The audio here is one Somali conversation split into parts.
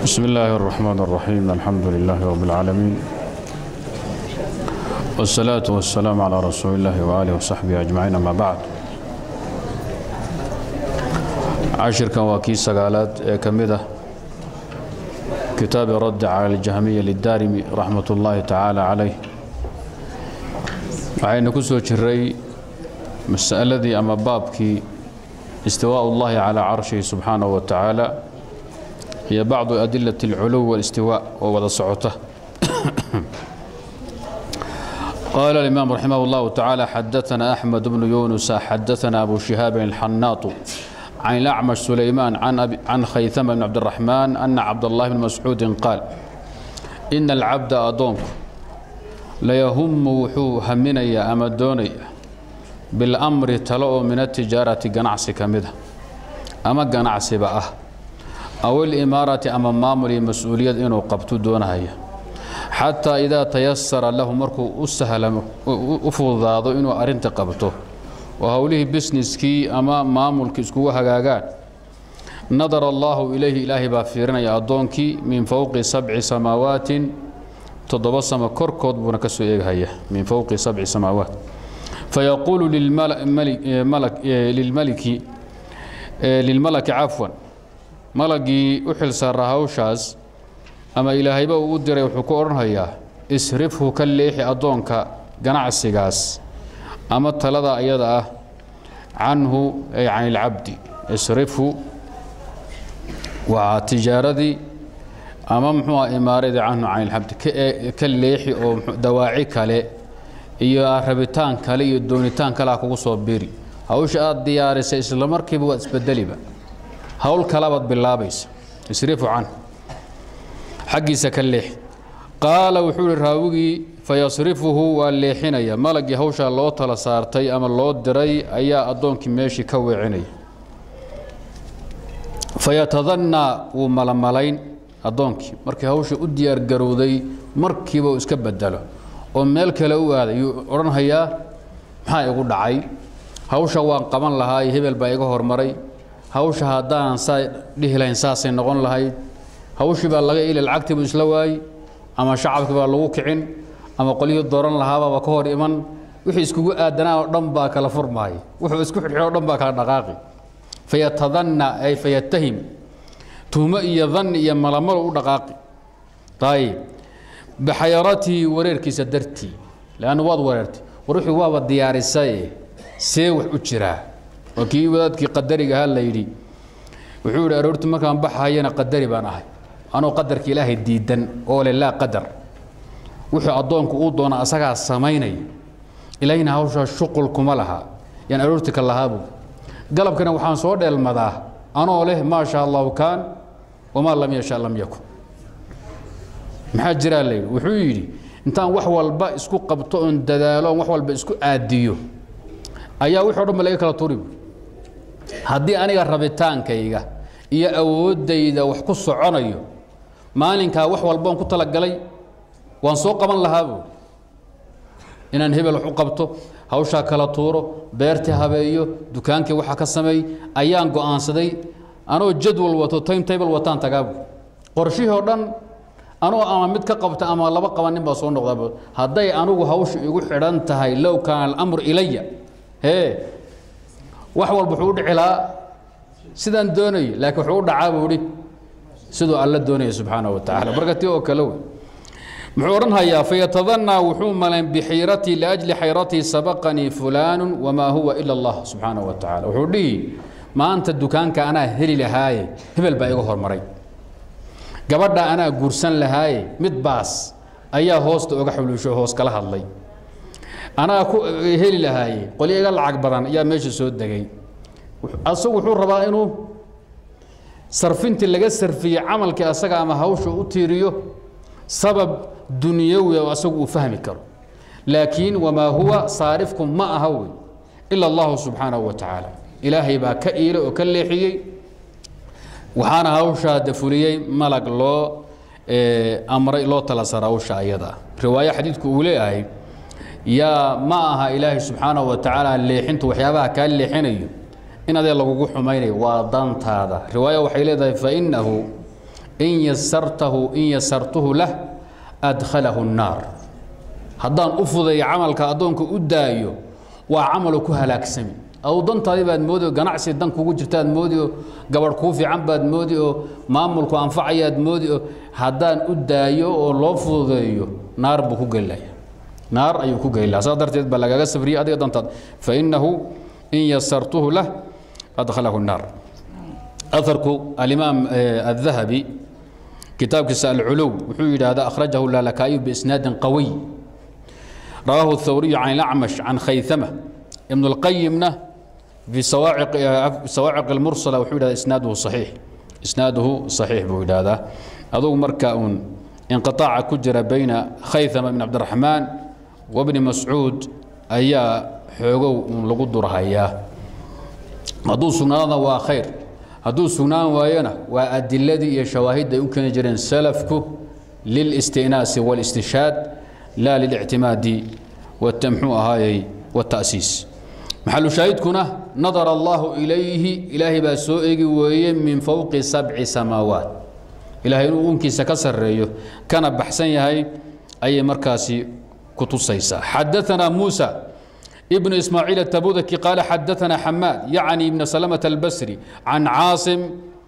بسم الله الرحمن الرحيم الحمد لله رب العالمين والصلاة والسلام على رسول الله وآله وصحبه أجمعين أما بعد cashirkan waa kii sagaalaad ee ka mid ah kitaabi raddi cala aljahmiya lidaarimi raxmat ullaahi tacaala calayh waxaynu ku soo jiray masaladii ama baabkii istiwaء ullahi calaa carshihi subxaanaه wa tacaala iyo bacdu adilat اlculuw wاlistiwaa oo wada socota قال الإمام رحمه الله تعالى حدثنا أحمد بن يونس حدثنا أبو شهاب الحناط عن الأعمش سليمان عن, أبي عن خيثمة بن عبد الرحمن أن عبد الله بن مسعود قال إن العبد أدونك ليهم وحو همنيا أما دونيا بالأمر تلو من التجارة قنعسي كمدة أما قنعسي بأه أو الإمارة أما مامري مسؤولية إنه قبتو دونها حتى إذا تيسر له مركو أسهل أفضاض إنه أرنت قبته وهوله بسنسكي أما مامولك اسكو هغاغان نظر الله إليه إلهي بافيرنا يا أدونكي من فوق سبع سماوات تضبصم كركود بنكسو إيغهاية من فوق سبع سماوات فيقول للملك ملك للملك للملك عفوا ملكي أحل سرهاوشاز أما إلهي با ودري وحكو أرنهايا اسرفه كالليح أدونك قناع ama talada ayada ah canhu ay can ilcabdi isrifu waa tijaaradii ama muxuua imaaradii canhu can ilcabdi ka leexi oo dawaaci kale iyo rabitaan kale iyo doonitaan kalea kugu soo biri hawsha aad diyaarisay isla markiiba waad isbedeliba hawl kalabaad bilaabaysa isrifu canhu xaggiisa ka leexi qaala wuxuu ihi raawigii fayasrifuhu waa leexinaya malagii hawshaa loo tala saartay ama loo diray ayaa addoonkii meeshii ka weecinaya fayatadannaa wuu malamalayn addoonkii markii hawshii u diyaargarowday markiiba uu iska bedelo oo meel kale u aaday yuu odhanhayaa maxaa igu dhacay hawsha waan qaban lahaa hebel baa iga hormaray hawsha haddaanan saa dhihi lahayn saasay noqon lahayd hawshii baa laga ili lacagtiibuu isla waayey ama shacabkii baa lagu kicin ama qolyihii dooran lahaabaaba ka hor iman wixii iskugu aadanaa oo dhan baa kala furmaaya wuxuu isku xidhxidho o dhan baa kala dhaqaaqi fayatadanna ay fayatahim tuhmo iyo danni iyo malamalo u dhaqaaqi ayib bixayaratii wareerkiisa dartii leanna waad wareertay war wixii waaba diyaarisaye see wax u jiraa waa kii wadaadkii qadariga ahaa la yidhi wuxuu yidhi aroortii markaan baxahayana qadari baan ahay anoo qadarka ilaahay diidan oo le laa qadar wuxuu addoonku uu doona asagaa samaynaya ilaahina hawshaa shuqul kuma laha yaan aroorti ka lahaabu galabkana waxaan soo dheelmadaa anoo leh maa sha allahu kaan wamaa lam yasha lam yakun maxaa jiraa layidhi wuxuu yidhi intaan wax walba isku qabto oon dadaalo oon wax walba isku aadiyo ayaa wixii o dhan ba laga kala turi haddii aniga rabitaankayga iyo awooddayda wax ku soconayo maalinkaa wax walboon ku talagalay waan soo qaban lahaa buui inaan hebel wax u qabto hawshaa kala tuuro beertii habeeyo dukaankii waxa ka sameey ayaan go'aansaday anoo jadwal wato time table wataan tagaabu qorshihii oo dhan anoo ama mid ka qabta ama laba qabanin baa soo noqdaaba hadday anugu hawsha igu xidhan tahay low kaana alamru ilaya hee wax walba wuxuu u dhici lahaa sidaan doonayo laakiin wuxuu u dhacaa buu idhi siduu alla doonaya subxaanaه wa tacala marka ti oo kale wey muxuu odhanhayaa fayatadanaa wuxuu malayn bixiiratii liajli xayratii sabaqanii fulaanu wamaa huwa ila allah subxaanaه wa tacala wuxuu dhihi maanta dukaanka anaa heli lahaaye hebel baa iga hormaray gabadha anaa guursan lahaaye mid baas ayaa hoosta oga xuluusho hoos kala hadlay anaa ku heli lahaaye qolyo iga lacag badan ayaa meesha soo degay asagu wuxuu rabaa inuu sarfintii laga sarfiye camalkii asaga ama hawsha u tiiriyo sabab dunyawi oo asagu uu fahmi karo laakiin wamaa huwa saarifku ma aha wey ila allahu subxaanahu wa tacaala ilaahay baa ka iilay oo ka leexiyey waxaana hawshaa dafuliyey malag loo amray loo tala sara hawsha ayada riwaayo xadiidku uu leeyahay yaa ma aha ilaahay subxaanahu wa tacaala leexintu waxyaabaha kaa leexinayo in adee lagugu xumaynayo waa dantaada riwaaya waxay leedahay fainahu in yasartahu in yasartuhu lah adkhalahu الnaar haddaan u fudeeyo camalka addoonka u daayo waa camalu ku halaagsami aw dantaadii baad moodi oo ganacsi dan kugu jirtaad moodi oo gabadh kuu fiican baad moodi oo maamulku anfacayaad moodi oo haddaan u daayo oo loo fududeeyo naar buu ku gelaya naar ayuu ku gelaya saas darteed baa lagaga safriyey adiga dantaad fainahu in yasartuhu lah adkhalahu الnaar aharku alimaam الdahabi kitaabkiisa alculuw wuxuu yidhaahdaa akhrajahu lalakaayu biisnaadin qawiy rawaahu الthawriyu can اlacmash can khaythama ibn اlqayimna في sawaaciq اlmursala wuxuu yidhahda isnaaduhu صaxiix isnaaduhu صaxiix buu yidhaahdaa adugu marka uun inqiطaaca ku jira bayna khaythama ibn cabdiraxmaan wabni mascuud ayaa xoogow uun lagu durhayaa hadduu sugnaadana waa khayr hadduu sugnaan waayona waa adiladii iyo shawaahidda ay u keeni jireen salafku lilistinaasi wاlistishaad laa lilictimaadi mxuu ahaayey wاta'siis maxalu shaahidkuna nadara allahu ilayhi ilaahay baa soo egi weeye min fowqi sabci samaawaat ilahay inuu unkiisa ka sarreeyo kana baxsan yahay ayay markaasi ku tusaysaa xadaanaa muusa ibnu ismaaciil atabudaki qaala xadaanaa xamaad yacni ibna salamata albasri can caasim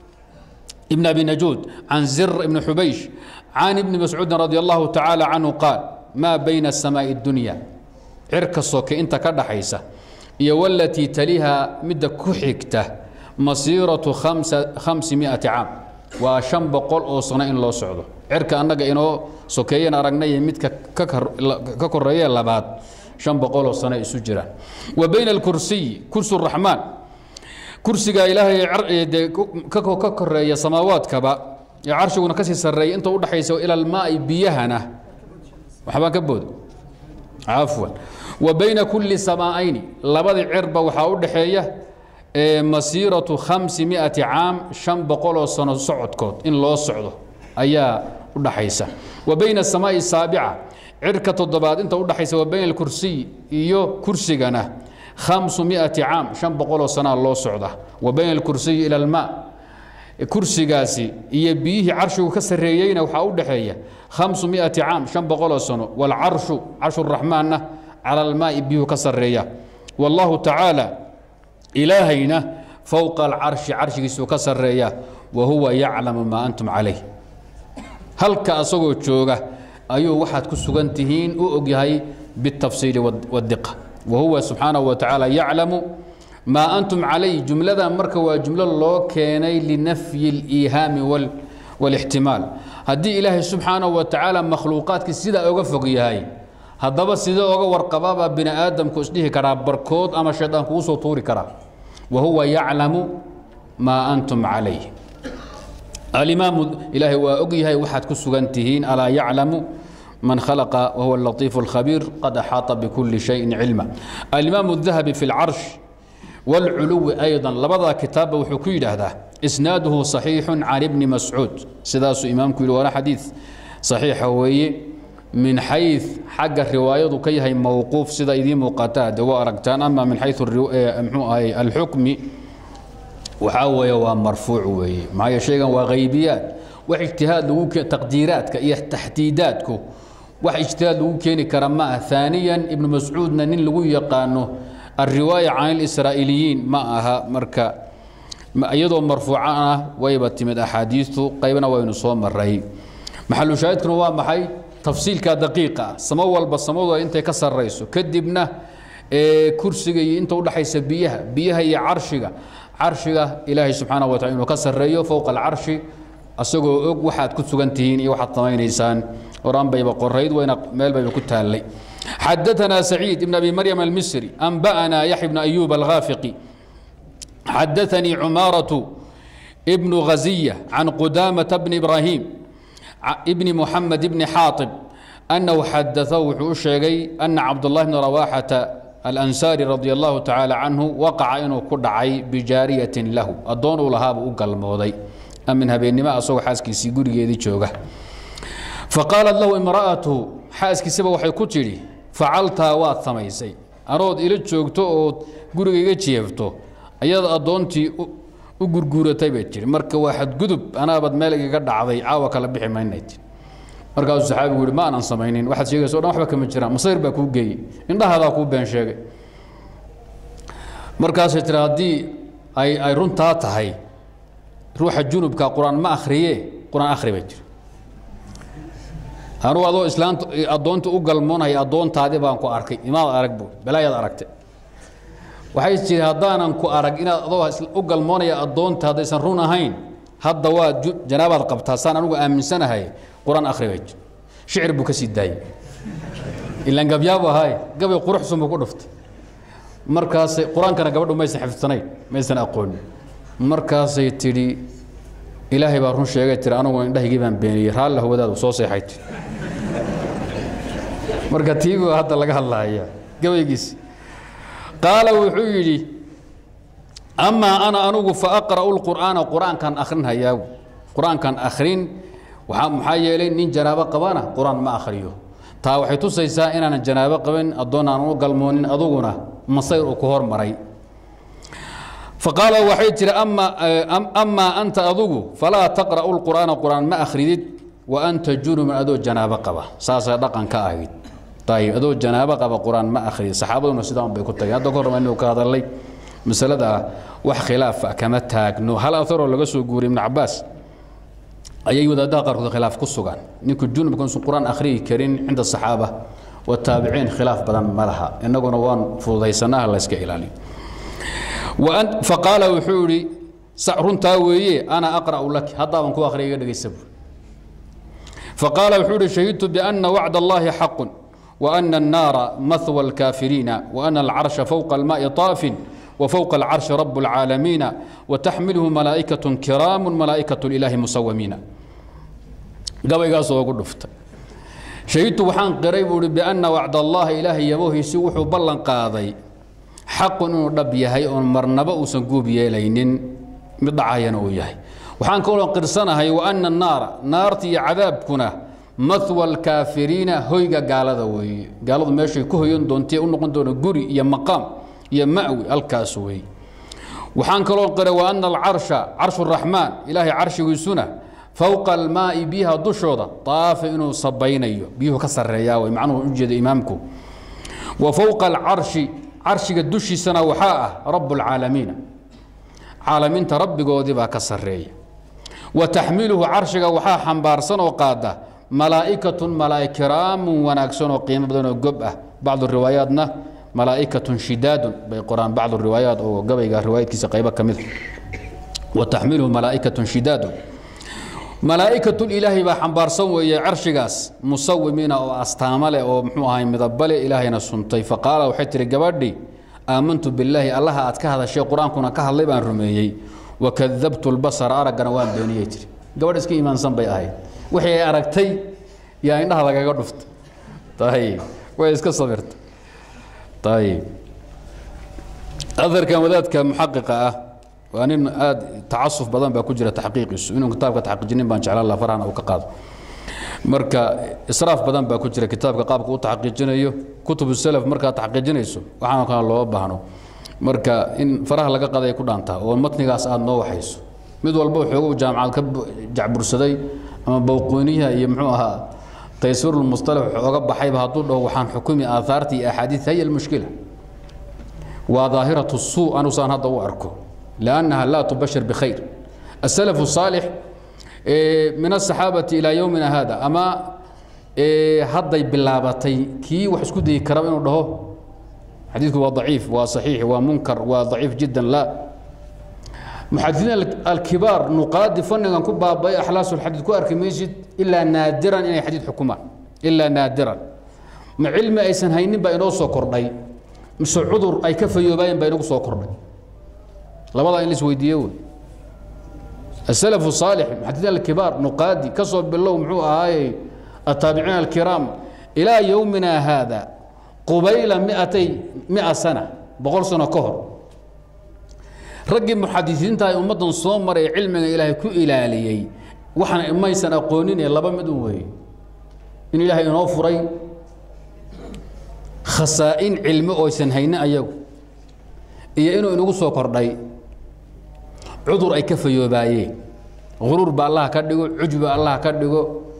ibn abi najuud can zir ibni xubaysh can ibni mascuudin radi allahu tacaala canhu qaal maa bayna asamaa'i اdunya cirka soke inta ka dhaxaysa iyo walatii taliha midda ku xigta masiiratu khamsi miati caam waa shan boqol oo sano in loo socdo cirka annaga inoo sokeeyan aragnay midka ka koreeye labaad shan boqol oo sano isu jiraan wa bayna alkursiyi kursi raxmaan kursiga ilaahay de ka koreeya samaawaadkaba ee carshiguna kasii sarreeya inta udhaxaysa ila almaai biyahana waxbaa ka booda cafwan wa bayna kulli samaa'ayni labadii cirba waxaa u dhaxeeya masiiratu khamsi miati caam shan boqoloo sano socodkood in loo socdo ayaa u dhaxaysa wa bayna asamaa'i saabica cirka toddobaad inta u dhaxaysa wa bayna alkursiy iyo kursigana khamsu miati caam shan boqoloo sanaa loo socda wa bayna alkursiyi ila almaa kursigaasi iyo biyihii carshigu ka sarreeyeyna waxaa u dhaxeeya khamsu miati caam shan boqoloo sano waalcarshu carshuraxmaanna cala almaai biyuhu ka sarreeya wallahu tacaala ilaahayna fowqa alcarshi carshigiisuu ka sarreeya wa huwa yaclamu maa antum calayh halka asagoo jooga ayuu waxaad ku sugan tihiin u ogyahay biاtafsiili wاdiqa wa huwa subxaanahu wa tacaala yaclamu maa antum calayh jumladan marka waa jumlo loo keenay linafyi اliihaami wاlixtimaal haddii ilaahay subxaanahu wa tacaala makhluuqaadkii sidaa oga fog yahay haddaba sidee oga warqabaabaa bini aadamku isdhihi karaa barkood ama shaydaan kugu soo tuuri karaa wa huwa yaclamu maa antum calayh alimaamu ilaahay waa og yahay waxaad ku sugan tihiin alaa yaclamu man khalaqa wahuwa alatiifu alkhabiir qad axaata bikulli shayin cilma alimaamu dahabi fi lcarsh wاlculuwi ayضa labadaa kitaabba wuxuu ku yidhaahdaa isnaaduhu صaxiixu can ibni mascuud sidaasuu imaamku yihi waana xadiid صaxiixa weeye min xay xagga riwaayadu ka yahay mowquuf sida idiin muuqataa de waa aragtaan ama min xayu mxuu ahay alxukmi waxaa weeye waa marfuuc weeye maxaa shaygan waa haybiyaad wax ijtihaad lagu taqdiiraadka iyo taxdiidaadku wax ijtihaad lagu keeni kara ma ah ثaaniya ibnu mascuudna nin lagu yaqaano alriwaaya can اlisraa'iiliyiin ma aha marka iyadoo marfuucan ah wayba timid axaadiistu qaybna waynu soo maray maxalu shaahidkuna waa maxay tafsiilka daqiiqa ah samo walba samadooda intay ka sarrayso kadibna kursiga iyo inta udhaxaysa biyaha biyaha iyo carshiga carshiga ilaahay subxaana wa tacala inuu ka sarreeyo fowqa alcarshi asagoo og waxaad ku sugan tihiin iyo waxaad samaynaysaan horaan bayba qorayd wayna meel bayba ku taallay xadaثna سacيid بn abi maryam almisri anba'na yaxya bn ayub alghaafiqi xadaثanii cumaaraة bn ghaziya can qudamaةa bn ibrahim bn muxamed bni xaaطib أنhu xadaثahu wuxuu u sheegay أna cabdالlahi bn rawaxata alansaari radi allahu tacaala canhu waqaca inuu ku dhacay bijaariyatin lahu addoon uu lahaabuu u galmooday amin habeennimo asagoo xaaskiisii gurigeedii jooga faqaalat lahu imra'atuhu xaaskiisaba waxay ku tidhi facaltaa waad samaysay anood ila joogto ood guriga iga jeefto ayada addoontii u gurguuratay bay tihi marka waa xadgudub anaabaad meel igaga dhacday caawa kala bixi maynay tii markaasuu saxaabigu yihi ma aanan samaynin waxaad sheegaysa o dhan waxba kama jiraan masayr baa kuu geeyey indhahaadaa kuu been sheegay markaasay tiri haddii ay ay runtaa tahay ruuxa junubka qur-aan ma akhriye qur-aan akhri bay jiri anugu adoo islaanta addoonta u galmoonaya addoontaadi baan ku arkay imaad arag bu balaayaad aragtay waxay tiri haddaanan ku arag inaad adoo u galmoonaya addoonta haddaysan run ahayn hadda waa janaabaad qabtaa saan anugu aaminsanahay qur-aan akhri bay jiri shicir buu ka sii daayey ilaan gabyaabu ahaay gabay quruxsun buu ku dhuftay markaasay qur-aankana gabadhu maysan xifdsanayn maysan aqoonin markaasay tidhi ilaahay baa run sheegay tiri aniguna indhahaygii baan beeniyey raalli hawadaadu soo seexay tiri marka tiibu hadda laga hadlahaya gabaygiisi qaala wuxuu yidhi amaa ana anugu fa aqra'u lqur'aana qur-aankan akhrinhayaagu qur-aankan akhrin waxaa maxaa yeelay nin janaabo qabana qur-aan ma akhriyo taa waxay tusaysaa inaanan janaabo qabin addoon aanan u galmoonin aduguna masayr uu ku hormaray faqaala waxay tihi amaa anta adugu falaa taqra'u lqur'aana qur'aan ma akhridid wa anta junubun adoo janaabo qaba saasay dhaqan ka ahayd ayib adoo janaabo qaba qur-aan ma akhridid saxaabaduna sidaa bay ku tageen hadda ka horma inuu ka hadalay masalada ah wax khilaafa kama taagno hal aharoo laga soo guuriyay ibnu cabaas ayay wadaadaha qaarkood khilaaf ku sugan ninku junubka usan qur-aan akhriyi karin cinda saxaaba wataabiciin khilaaf badan ma laha innaguna waan fududaysanaha la yska ilaaliyo faqaala wuxuu idhi runtaa weeye ana aqra'u laki haddaaban ku akhriya iga dhegaysa buur faqaala wuxuu idhi shahidtu biana wacd allahi xaqun وأن النار مثوى الكافرين وأن العرش فوق الماء طاف وفوق العرش رب العالمين وتحمله ملائكة كرام ملائكة الإله مسومين قبل ugu dhuftay shahidtu waxaan qiray buui bianna wacd allahi ilaahay yabohiisi wuxuu ballan qaaday xaqun inuu dhab yahay oon marnaba uusan guub yeelaynin mid dhacayana uu yahay waxaan kaloo qirsanahay wa ana naara naarta iyo cadaabkuna mahwa alkaafiriina hoyga gaalada weeye gaaladu meeshay ku hoyan doontae u noqon doona guri iyo maqaam iyo ma'wi halkaas weeye waxaan kaloo qiray wa ana alcarsha carshu raxmaan ilaahay carshigiisuna fowqa almaa'i biyaha dushooda daafa inuu sabaynayo biyuhu ka sarreeyaa way macnuhu ujeeda imaamku wa fowqa alcarshi carshiga dushiisana waxaa ah rabu lcaalamiina caalamiinta rabbigoodii baa ka sarreeya wa taxmiluhu carshiga waxaa xambaarsan oo qaada malaa'ikatun malaa'ig kiraamun wanaagsan oo qiimo badan oo gob ah bacdu riwaayaatna malaa'ikatun shidaadun bay qoraan bacdu riwaayaat oo gabayga riwaayadkiisa qaybo ka mid wa taxmiluhu malaa'ikatun shidaadun malaa'ikatul ilaahay baa xambaarsan weeye carshigaas musawimiina oo astaamo leh oo muxuu ahay midabale ilaahayna suntay faqaala waxay tihi gabadhii aamantu billaahi allaha aad ka hadashay qur-aankuna ka hadlay baan rumeeyey wakadabtu lbasara araggana waan beeniyey tiri gabadh iska iimaansan bay ahayd wixii ay aragtay yaa indhaha lagaga dhuftay ayib way iska sabirta ayib aharkan wadaadka muxaqiqa ah waa nin aad tacasuf badan baa ku jira taxqiiqiisu inuu kitaabka taxqiijinin baan jeclaan laha farhana uu ka qaado marka israaf badan baa ku jira kitaabka qaabka u taxqiijinayo kutubu salaf markaad taxqiijinayso waxaana kale looga baahno marka in faraha laga qaday ku dhaantaa oo matnigaas aad noo waxayso mid walba waxoogu jaamacad ka jacbursaday ama bawqooniyaha iyo muxuu ahaa taysiirulmustalax waxooga baxayba hadduu dhaho waxaan xukumi aahaarta iyo axaadiid haya almushkila waa daahiratu suu anusaan hadda u arko لأنها لا تبشر بخير السلف الصالح من الصحابة إلى يومنا هذا أما هضي باللابتي كي وحسكو دي كرام إنه ده حديثه هو ضعيف وصحيح ومنكر وضعيف جدا لا محدثين الكبار نقاد فن كن بابا أحلاس الحديث كو أركميجد إلا نادرا إن حديث حكومة إلا نادرا مع علم أيسن هينين بينو سو كردي مش عذر أي كفى يبين بينو سو كردي labadaa in la isweydiiye wey السلف الصالح محدثين الكبار نقادي كسب بالله محو هاي التابعين الكرام إلى يومنا هذا قبيل مئتي مئة سنة بقول سنة كهر رجل محدثين تاي أمة صومر علم إلهي كو إلاليي وحنا إما يسن أقونين يلا بمدون وي إن إلهي نوفري خسائن علم أو يسن هينا أيو iyo inuu inagu soo kordhay cudur ay ka fayoobaayeen huruur ba allah ka dhigo cujba allah ka dhigo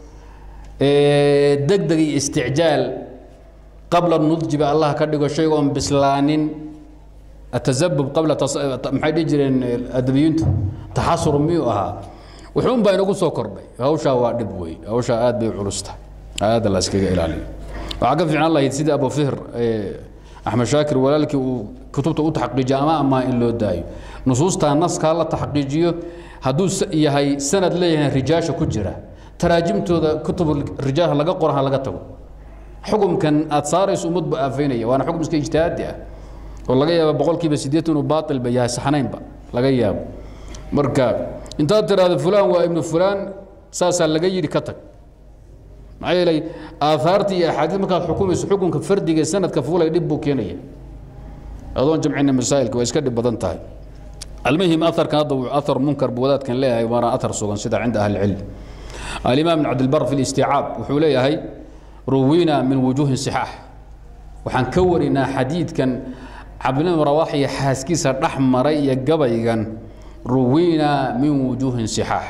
degdeg iyo isticjaal qabla nudji ba allah ka dhigo shayga oon bislaanin atazabub qabla maxay dhihi jireen adabiyintu taxasur miyuu ahaa wuxuun baa inagu soo kordhay hawshaa waa dhib wey hawshaa aad bay culusta aad la iskaga ilaaliyo waxaa ka fiican lahayd sidii abu fihr axmed shaakir walaalkii uu kutubta u taxqiijiyo ama amaa in loo daayo nusuustaa naskaa la taxqiijiyo hadduu yahay sanad leeyahay rijaasha ku jira taraajimtooda kutub rijaal laga qora ha laga tago xukumkan aad saarayso ummad ba aafaynaya waana xukum iska ijtihaadi ah oo laga yaaba boqolkiiba sideetan inuu baatilba yahay saxnaynba laga yaabo marka intaad tiraahdo fulaan waa ibnu fulaan saasaa laga yidhi ka tag maxaa yeelay aahaartii iyo axaadiis markaad xukumayso xukunka fardiga ee sanadka fuulay dhib buu keenaya adoon jamcina masaa'ilka waa iska dhib badan tahay المهم أثر كان أثر منكر بودات كان لها وانا أثر سوغن سيدا عند أهل العلم الإمام بن عبد البر في الاستيعاب وحوليه هي روينا من وجوه صحاح وحن كورنا حديد كان عبد الله رواحي حاسكيس الأحمر يقبيغا روينا من وجوه صحاح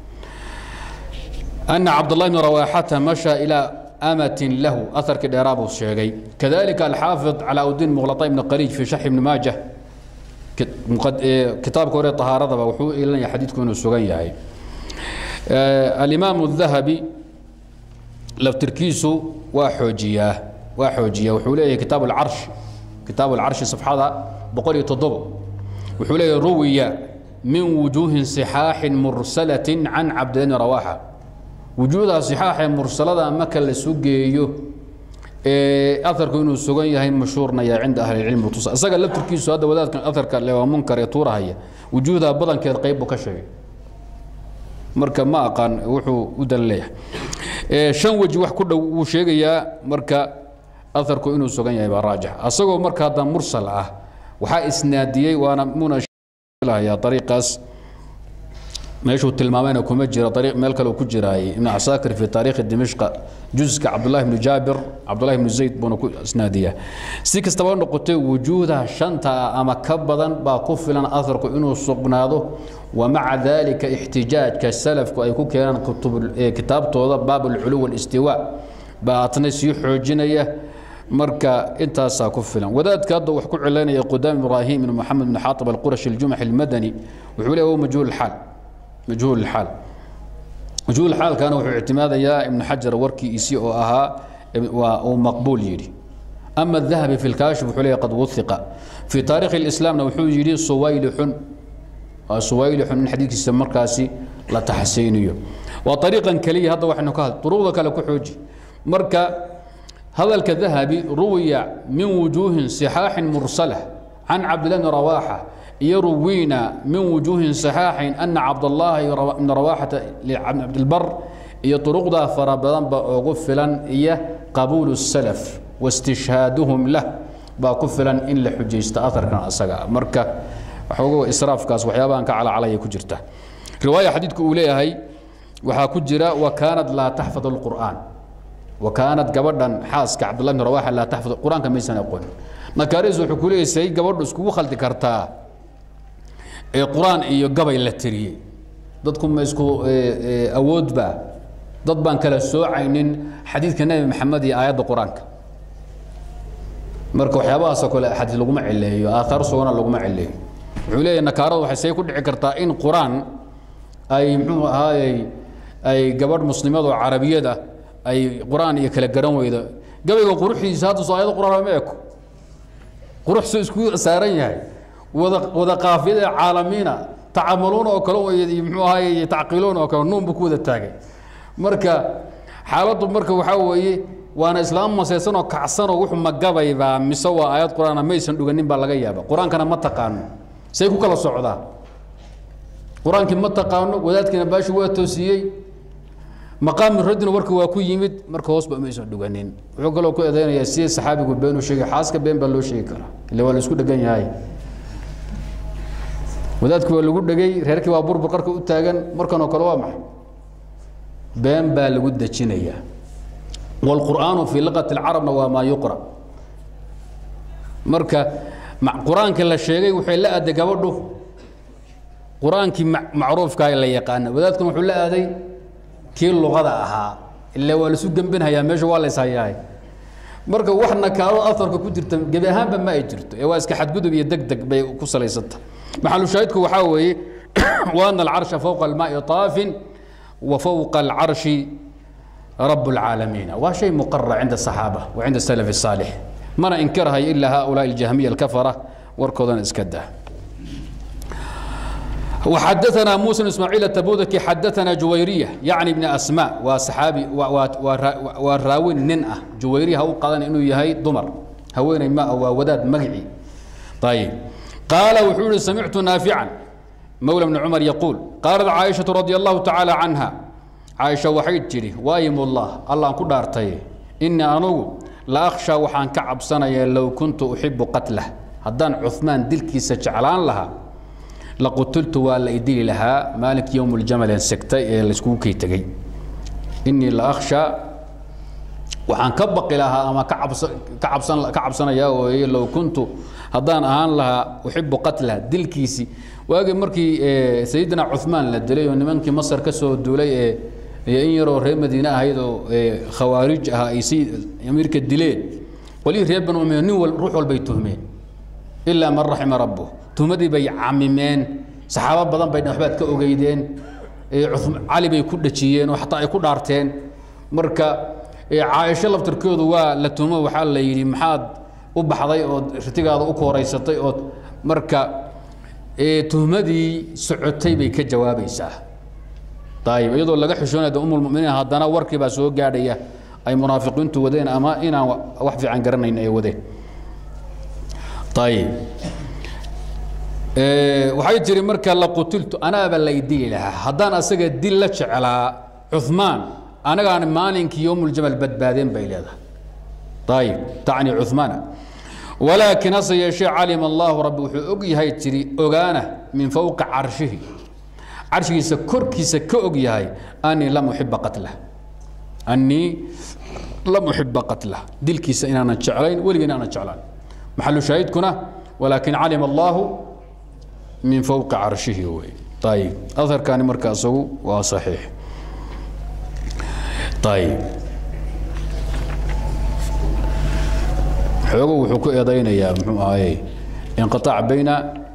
أن عبد الله بن رواحة مشى إلى أمة له أثر كدرابه الشيخي كذلك الحافظ على الدين مغلطي بن قريج في شرح ابن ماجه kitaabka hore طahaaradaba wuxuu ilanaya xadiidku inuu sugan yahay alimaam الذahabi laftirkiisu waa xoojiyaa waa xoojiya wuxuu leeyahay kitaab اlcarsh kitaab اlcarshi صafxada boqol iyo toddobo wuxuu leeyahay ruwiya min wujuuhin صixaaxin mursalatin can cabdilani rawaxa wujuudaha صixaaxee mursalada marka la sugeeyo aarku inuu sugan yahay mashhuurnaya cinda ahli cilmi tusa isaga laftirkiisu hadda wadaadkan aarka le waa munkar ee tuurahaya wujuudaha badankeed qayb buu ka sheegay marka ma aqaan wuxuu u dan leeyahay shan weji wax ku dhow wuu sheegayaa marka aarku inuu sugan yahay baa raajix asagoo marka hadda mursal ah waxaa isnaadiyey waana muna ariiqaas meeshuu tilmaamayna kuma jira ariiq meel kale ku jiraayay ibn casaakir fi taariikhi dimishqa juska cabdullahi bnu jaabir cabdullahi bnu zayd buuna ku isnaadiyaa si kastaba noqotay wujuuda shanta ama ka badan baa ku filan aharku inuu sugnaado wamaca dalika ixtijaajka salafku ay ku keenaan kitaabtooda baab alculuw walistiwa baa atna sii xoojinaya marka intaasaa ku filan wadaadka hadda wax ku cilaynaya qudaam ibraahim ibn moxamed bn xaaib alqurashi aljumaxi almadani wuxuu leeyahy majhuul xaal majhuul الحaal majhuul xaalkana wuxuu ictimaadayaa ibn xajar warkiisii oo ahaa waa uu maqbuul yidhi ama الذahabi fi اlkaashif wuxuu leeyahy qad wuثiqa fi taarikhi الإسlaamna wuxuu yidhi suwaylixun waa suwaylixun in xadiidkiisa markaasi la taxsiiniyo waa طariiqan keliya hadda waxaynu ka had duruqda kale ku xooji marka hadalka dahabi ruwiya min wujuuhin صixaaxin mursala can cabdillahi bni rawaaxa يروينا من وجوه صحاح أن عبد الله بن رواحة لعبد البر iyo طرقda fara badan ba ugu filan iyo qabuul السلف واستشهاadهم lah baa ku filan in la xujaysto aarkan asaga marka waxoogo israafkaas waxyaabahan ka calacalaya ku jirta riwaaya xadiidku uu leeyahay waxaa ku jira wakaanad laa taxfad الqur'an wakaanad gabadhan xaaska cabdullah bn rawaxa laa taxfad qur-aanka maysan aqoon makaris wuxuu ku leeyahay say gabadhu iskugu khaldi kartaa ee qur-aan iyo gabay la tiriyey dadku ma isku awoodba dad baan kala soocaynin xadiidka nebi maxamed iyo aayadda qur-aanka marka waxyaabahaasoo kale xadiis laguma cileeyo aathaar sugana laguma cileeyo wuxuu leeyahay nakaarada waxay say ku dhici kartaa in qur-aan ay muxuu ahaayey ay gabadh muslimadoo carabiyada ay qur-aan iyo kala garan weydo gabayga quruxdiisa hadda soo aayadda qur-aan ma eko qurux soo isku saaran yahay wada wada qaafiyada caalamiina tacamaluuna oo kale iyo muxuu ahaay tacqiiluuna oo kale nuun buu ku wada taagay marka xaaladdu marka waxaa weeye waana islaam masaysan oo kacsan oo wuxuu magabaybaa mise waa aayad qur-aana maysan dhuganin baa laga yaaba qur-aankana ma taqaano say ku kala socdaa qur-aankii ma taqaano wadaadkiina baashi waa toosiyey maqaami radina warka waa ku yimid marka hoosba maysan dhuganin wuxuu kaloo ku eedeynayaa sidii saxaabigu been u sheegay xaaska been baa loo sheegi karaa ille waa la isku dhegan yahay wadaadkii waa lagu dhegay reerkii waa burbur qarka u taagan markan oo kale waa maxay been baa lagu dejinayaa wاlqur'aanu fii liqati اlcarabna waa maa yuqra marka qur-aanka la sheegay waxay la aday gabadhu qur-aankii macruufkaa la yaqaana wadaadkuna wuxuu la aaday kii luqada ahaa ila waa laisu gembinhayaa meesha waa layshayaay marka wax nakaado aarka ku jirta gebi ahaanba ma ay jirto ee waa iska xadgudub iyo deg deg bay ku salaysanta maxalushaahidku waxaa weeye waana alcarsha fowqa almaai taafin wa fowqa alcarshi rab اlcaalamiina waa shay muqara cinda الصaxaaba wa cinda salaf الsaalix mana inkirhayo ilaa haؤulaaءi اljahmiya alkafara warkoodana iska dah وxadثna muسى بن ismاعيل التbudki xadثna juwayriية yaعni بن asmاء waa saxaabi waa raawin nin ah juwayriya ha u qadan inuu yahay dumar haweeney ma waa wadaad magci ayb qaala wuxuu ihi samictu naafiعا mowlى بن cmar yaquul qaalat caaئiشhaة radي الlahu taعaalى canha caaisha waxay tidhi waayim ullah allaan ku dhaartay inii anugu la akhshaa waxaan ka cabsanaya low kuntu uxibu qatlah haddaan cumaan dilkiisa jeclaan lahaa laqutultu waa la idili lahaa maalinka yowm ljamal en segtay ee layskugu kay tegey inii la akhshaa waxaan ka baqi lahaa ama ka cabsan ka cabsanayaa ooye low kuntu haddaan ahaan lahaa uxibu qatlah dilkiisii waagii markii sayidina cumaan la dilay oo nimankii masar ka soo duulay ee in yaroo reer madiine ahayd oo khawaarij ah ay si amiirka dileen qolihii reer banu umiya nin wal ruux walbay tuhmeen ilaa man raxima rabbu tuhmadii bay camimeen saxaabo badan bay waxbaad ka ogeydeen cali bay ku dhajiyeen oo xataa ay ku dhaarteen marka caaisho laftirkoodu waa la tuhmo waxaa la yidhi maxaad u baxday ood ritigaada u kooraysatay ood marka tuhmadii socotay bay ka jawaabaysaa ayib iyadoo laga xishoonaya umulmuminiin haddana warkii baa soo gaadhaya ay munaafiqiintu wadeen ama inaan wax fiican garanayn ay wadeen ayib waxay tiri marka laqutiltu anaaba la idili lahaa haddaan asaga dil la jeclaa cumaan anagaan maalinkii yowmuljamal badbaadeen bay leedahay ayib tacni cumaana walaakin hase yeeshee calima allahu rabbi wuxuu og yahay tiri ogaana min fowqa carshihi carshigiisa korkiisa ka og yahay anii lam uxiba qatlah anii lam uxiba qatlah dilkiisa inaanan jeclayn weligii inaanan jeclaan maxalu shaahidkuna walaakin calima allahu min fowqi carshihi wey ayib aharkani marka isagu waa saxiix ayib xoogo wuxuu ku eedaynayaa muxuu ahaye inqiطaac bayna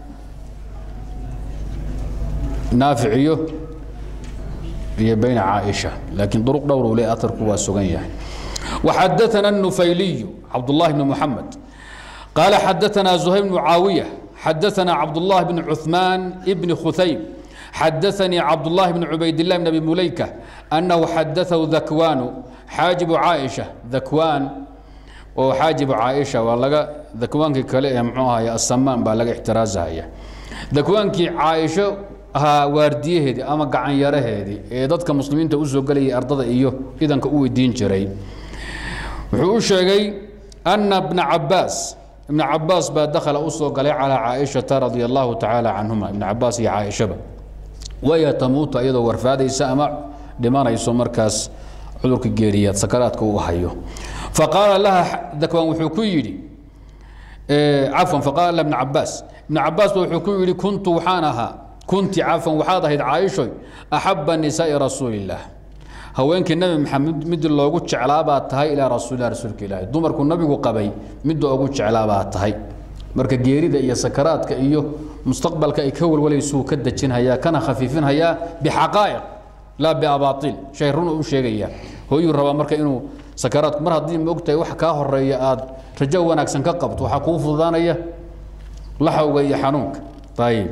naafic iyo iyo bayna caaisha laakiin duruq dhowr uu le aharku waa sugan yahay وxadaثna النufayliyu cabdالlahi بn mحamed qaala xadaثna زuhayr بن caawiية xadaثna cabdالlah بn cuثmaan بn khuثaym xadaثanii cabdالlahi بn cubayd الlah بn abi mulayka أnahu xadaثahu dakwaanu xaajibu caaئiشha dakwaan oo xaajibu caaئiشha waa laga dakwaankii kale ee mxuu ahay asamaan baa laga ixtiraazahaya dakwaankii caaisho ahaa waardiyaheedii ama gacanyaraheedii ee dadka muslimiinta usoo gelayay ardada iyo idanka u weydiin jiray wuxuu u sheegay ana bna cabaas ibna cabaas baa dakhala usoo galay calaa caaishata radia allahu tacaala canhuma ibna cabaas iyo caaishaba waya tamuuta iyadoo warfaadaysa ama dhimanayso markaas cudurka geeriyaad sakaraadka uu hayo faqaala laha dakwaan wuxuu ku yidhi cafwan faqaala laha ibna cabaas ibna cabaas ba wuxuu ku yidhi kuntu waxaan ahaa kunti cafwan waxaad ahayd caaishoy axaba nisaa'i rasuuli illaah haweenkii nabi maxamed midii loogu jeclaabaad tahay ilaa rasuulilah rasuulka ilaahi dumarku nabigu qabay midda ugu jeclaabaad tahay marka geerida iyo sakaraadka iyo mustaqbalka ay ka walwalaysuu ka dejinhayaa kana khafiifinhayaa bixaqaa'iq laa biabaail shay run u sheegaya hooyuu rabaa marka inuu sakaraadku mar haddii ma ogtahay wax kaa horeeya aad rajo wanaagsan ka qabto waxaa kuu fududaanaya laxawga iyo xanuunka ayib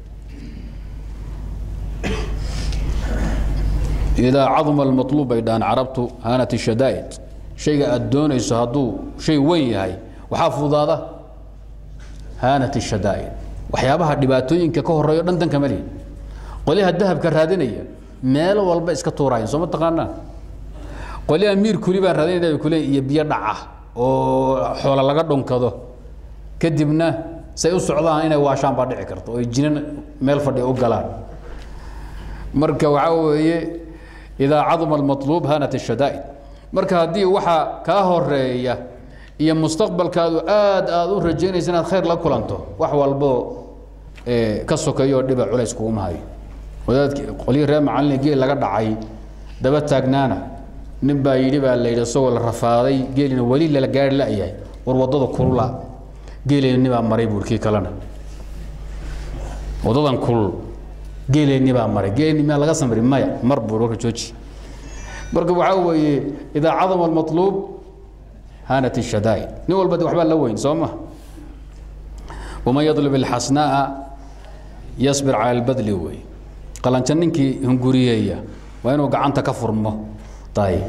idaa caduma almaluub bay dhahaan carabtu haanat shadaa'id shayga aad doonayso hadduu shay weyn yahay waxaa fududaada haanat shadaa'id waxyaabaha dhibaatooyinka ka horeeyo dhan danka malihi qolyaha dahabka raadinaya meelo walba iska tuurayan soo ma taqaanaa qolyaha miir kuli baan raadinayna bay kule iyo biyo dhaca oo xoola laga dhunkado kadibna say u socdaan inay waashaan baa dhici karta oo jinan meel fadhiya u galaan marka waxaa weeye idaa caduma almaluub hanat shadaa'id marka haddii waxaa kaa horeeya iyo mustaqbalkaadu aad aad u rajaynaysa inaad khayr la kulanto wax walbo ka sokeeyoo dhiba culays kuguma hayo wadaadki qolyihii reer macalin geel laga dhacay daba taagnaana nin baa yidhi baa la yidhi isagoo la rafaaday geelina weli lala gaari la-yahay war waddada kulula geeleenni baa maray buur kii kalena waddadan kulul geeleenni baa maray geeleenni miyaa laga samri maya mar buur warka jooji marka waxaa weeye idaa cadama almatluub haanat ishadaa'id nin walba de waxbaa la weyn soo ma waman yadlub alxasnaa'a yasbir cala albadli wey qalanjo ninkii hunguriyeeya waa inuu gacanta ka furmo ayib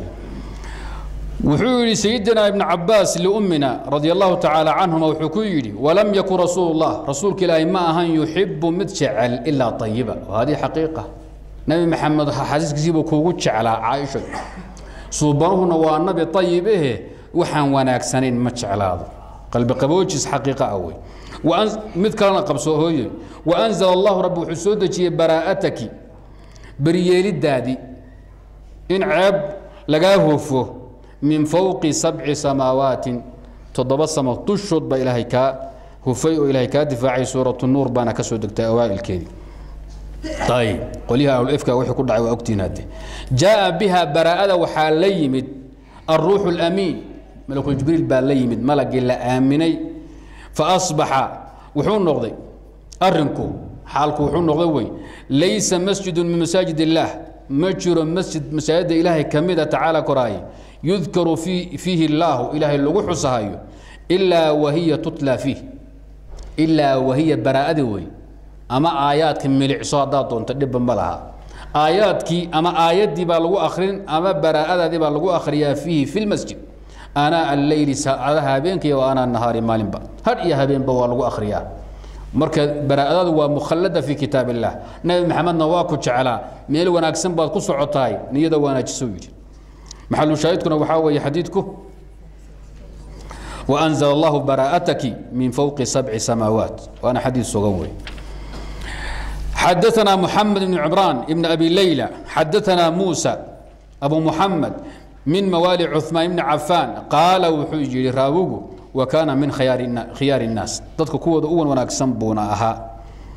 wuxuu yidhi sayidina ibn cabaas liummina radia allahu tacaala canhuma wuxuu ku yidhi walam yakun rasuulu llah rasuulka ilaahi ma ahan yuxibu mid jecel ilaa ayiba hadihi xaqiiqa nabi maxamed xasiiskiisiibuu kuugu jeclaa caaisha suubanuhuna waa nabi ayib ehe waxaan wanaagsanayn ma jeclaado qalbi qaboojis xaqiiqa ah wey mid kalena qabso hooye waanzala allahu rabbi wuxuu soo dejiyey baraa'ataki beryeelidaadii in ceeb lagaa hoofo min fowqi sabci samaawaatin toddoba samo dushood baa ilaahay kaa hufay oo ilaahay kaa difaacay suuratu nuur baana ka soo degtay awaa'ilkeedii ayib qolyaha ahlulifka wixii ku dhacay waa ogtihiin hadde jaa'a biha baraa'ada waxaa la yimid alruuxu alamiin malakul jibriil baa la yimid malagii la aaminay fa asbaxa wuxuu noqday arrinku xaalku wuxuu noqday wey laysa masjidun min masaajid illaah ma jiro masjid masaajidda ilaahay ka mida tacaala koraaye yudkaru fiihi illaahu ilaahay lagu xusahayo ilaa wahiya tutla fiih ilaa wahiya baraa'adi wey ama aayaadka milicso haddaad doonto dhibba ma laha aayaadkii ama aayaddii baa lagu akrin ama baraa'adaadii baa lagu akhriyaa fiihi fi lmasjid anaa alleyli saacadaha habeenkaiyo wa anaa nahaari maalinba hadh iyo habeenba waa lagu akhriyaa marka baraa'adadu waa mukhallada fi kitaab illah nabi maxamedna waa ku jeclaa meel wanaagsan baad ku socotahay niyada wanaajiso yidhi maxalu shaahidkuna waxaa weeye xadiidku وأنزل الله براءتك من فوق سبع سماوات وأنا حديث صغوي حدثنا محمد بن عمران بن أبي ليلى حدثنا موسى أبو محمد من موالي عثمان بن عفان قال وحجي راوغو وكان من خيار خيار الناس ضدك كود أول وناكسن بونا أها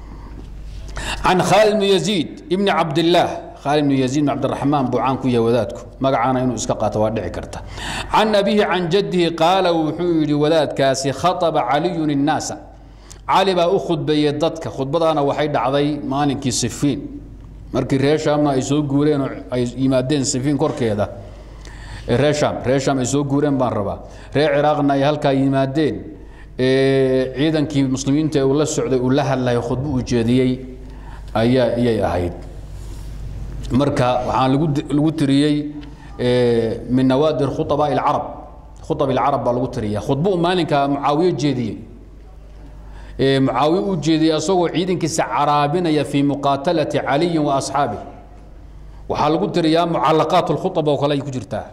عن خالد بن يزيد ابن عبد الله خالد بن يزيد بن عبد الرحمن بوعان كويا وذاتكو مقعانا إنه إسكاقات وادعي كرتا عن أبيه عن جده قال وحيري وذات كاسي خطب علي الناس علي بقى أخذ بيدتك خطبتنا وحيد عضي مالك سفين markii reer shaamna ay soo guureen oo ay yimaadeen sifiin korkeeda reer shaam reer shaam ay soo guureen baan rabaa reer ciraaqna ay halkaa yimaadeen ciidankii muslimiinta ee uu la socday uu la hadlayo khudbo uu jeediyey ayaa iyay ahayd marka waxaan lagu lagu tiriyey min nawaadir khutabaa ilcarab khutab ilcarab baa lagu tiriya khudbo uu maalinka mucaawiye jeediyey mucaawiye uu jeediyey asagoo ciidankiisa caraabinaya fii muqaatalati caliyin wa asxaabih waxaa lagu tiriyaa mucalaqaat lkhutab oo kale ay ku jirtaa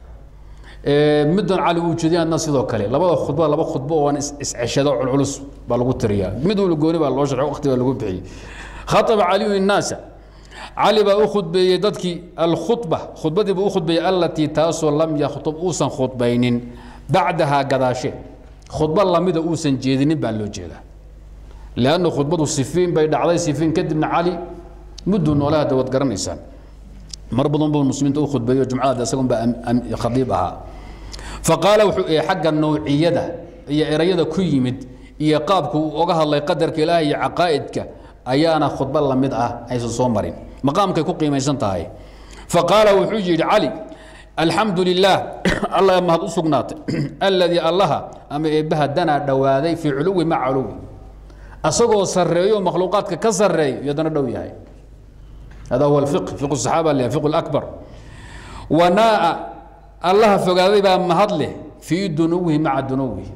middan cali uu jeediyana sidoo kale labada khudba laba khudbo oo aan isceshado culculus baa lagu tiriyaa mid walba gooni baa loo sharxo waqti baa lagu bixiyey khataba caliyu innaasa cali baa u khudbeeyey dadkii alkhudba khudbadii buu u khudbeeyey allatii taasoo lam yakhtub uusan khudbaynin bacdahaa gadaashe khudbo lamida uusan jeedinin baa loo jeedaa lanna khudbadu sifiin bay dhacday sifiin kadibna cali mudduu noolaha dawad garanaysaan mar badan buu muslimiinta u khudbeeyo jumcada isagun baa khadiib ahaa faqaala wuxuu xagga nawciyada iyo erayada ku yimid iyo qaabku uu oga hadlay qadarka ilaahi iyo caqaa'idka ayaana khudbo lamid ah aysan soo marin maqaamkay ku qiimaysan tahay faqaala wuxuu yidhi cali alxamdu lilaah allah mahad u sugnaatay alladii allaha ama eebbaha danaa dhowaaday fii culuwi maca culuwi asagoo sarreeyo makhluuqaadka ka sarreeyo yadana dhow yahay hada huwa alfiq fiqu saxaaba leh fiqu lakbar wanaa'a allaha fogaaday baa mahad leh fii dunuwihi maca dunuwihi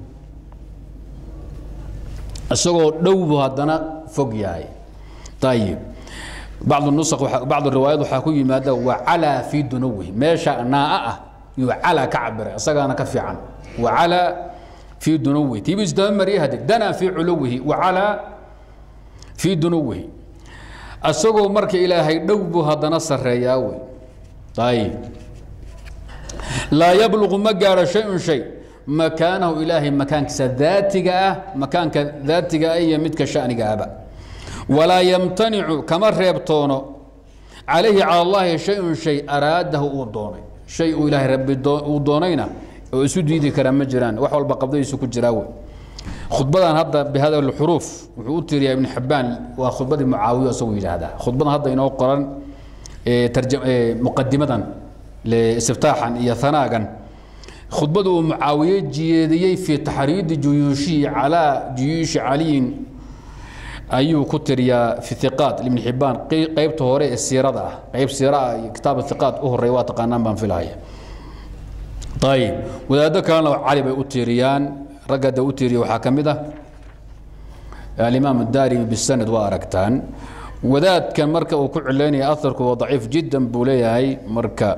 isagoo dhow buu haddana fog yahay ayib bacd nusq bacd riwaayad waxaa ku yimaada wacalaa fii dunuwihi meesha naa'a ah yuu calaa ka cabiray isagaana ka fiican wacalaa fii dunuwihi tiibu isdaba mariye hade danaa fii culuwihi wacalaa fii dunuwihi isagoo marka ilaahay dhow buu haddana sarreeyaa wey ayib laa yabluqu ma gaaro shay-un shay makaanahu ilaahay makaankiisa daatiga ah makaanka daatiga ah iyo midka shaniga ahba walaa yamtanicu kama reebtoono calayhi cala allahi shay-un shay araadahu uu doonay shay uu ilaahay rabbi uu doonayna oo isu diidi karaa ma jiraan wax walba qabdadiisu ku jiraa wey khudbadan hadda bihada lxuruuf wuxuu u tiiriyaa ibn xibaan waa khudbadii mucaawiyo isagu yidhaahdaa khudbadan hadda inoo qoran muqadimadan istiftaaxan iyo hanaagan khudbada uu mucaawiye jiyeediyey fii taxriidi juyuushihi calaa juyuushi caliyin ayuu ku tiriyaa fi iqaat ibn xibaan qeybta hore ee siirada ah qeyb siira ah iyo kitaab iqaat u horeeya waa taqaanaan baan filahaya ayib wadaado kalena cali bay u tiiriyaan ragga da u tiiriya waxaa ka mid ah alimaam daarimi bisanad waa aragtaan wadaadkan marka uu ku cilaynaya aharku waa daciif jiddan buu leeyahay marka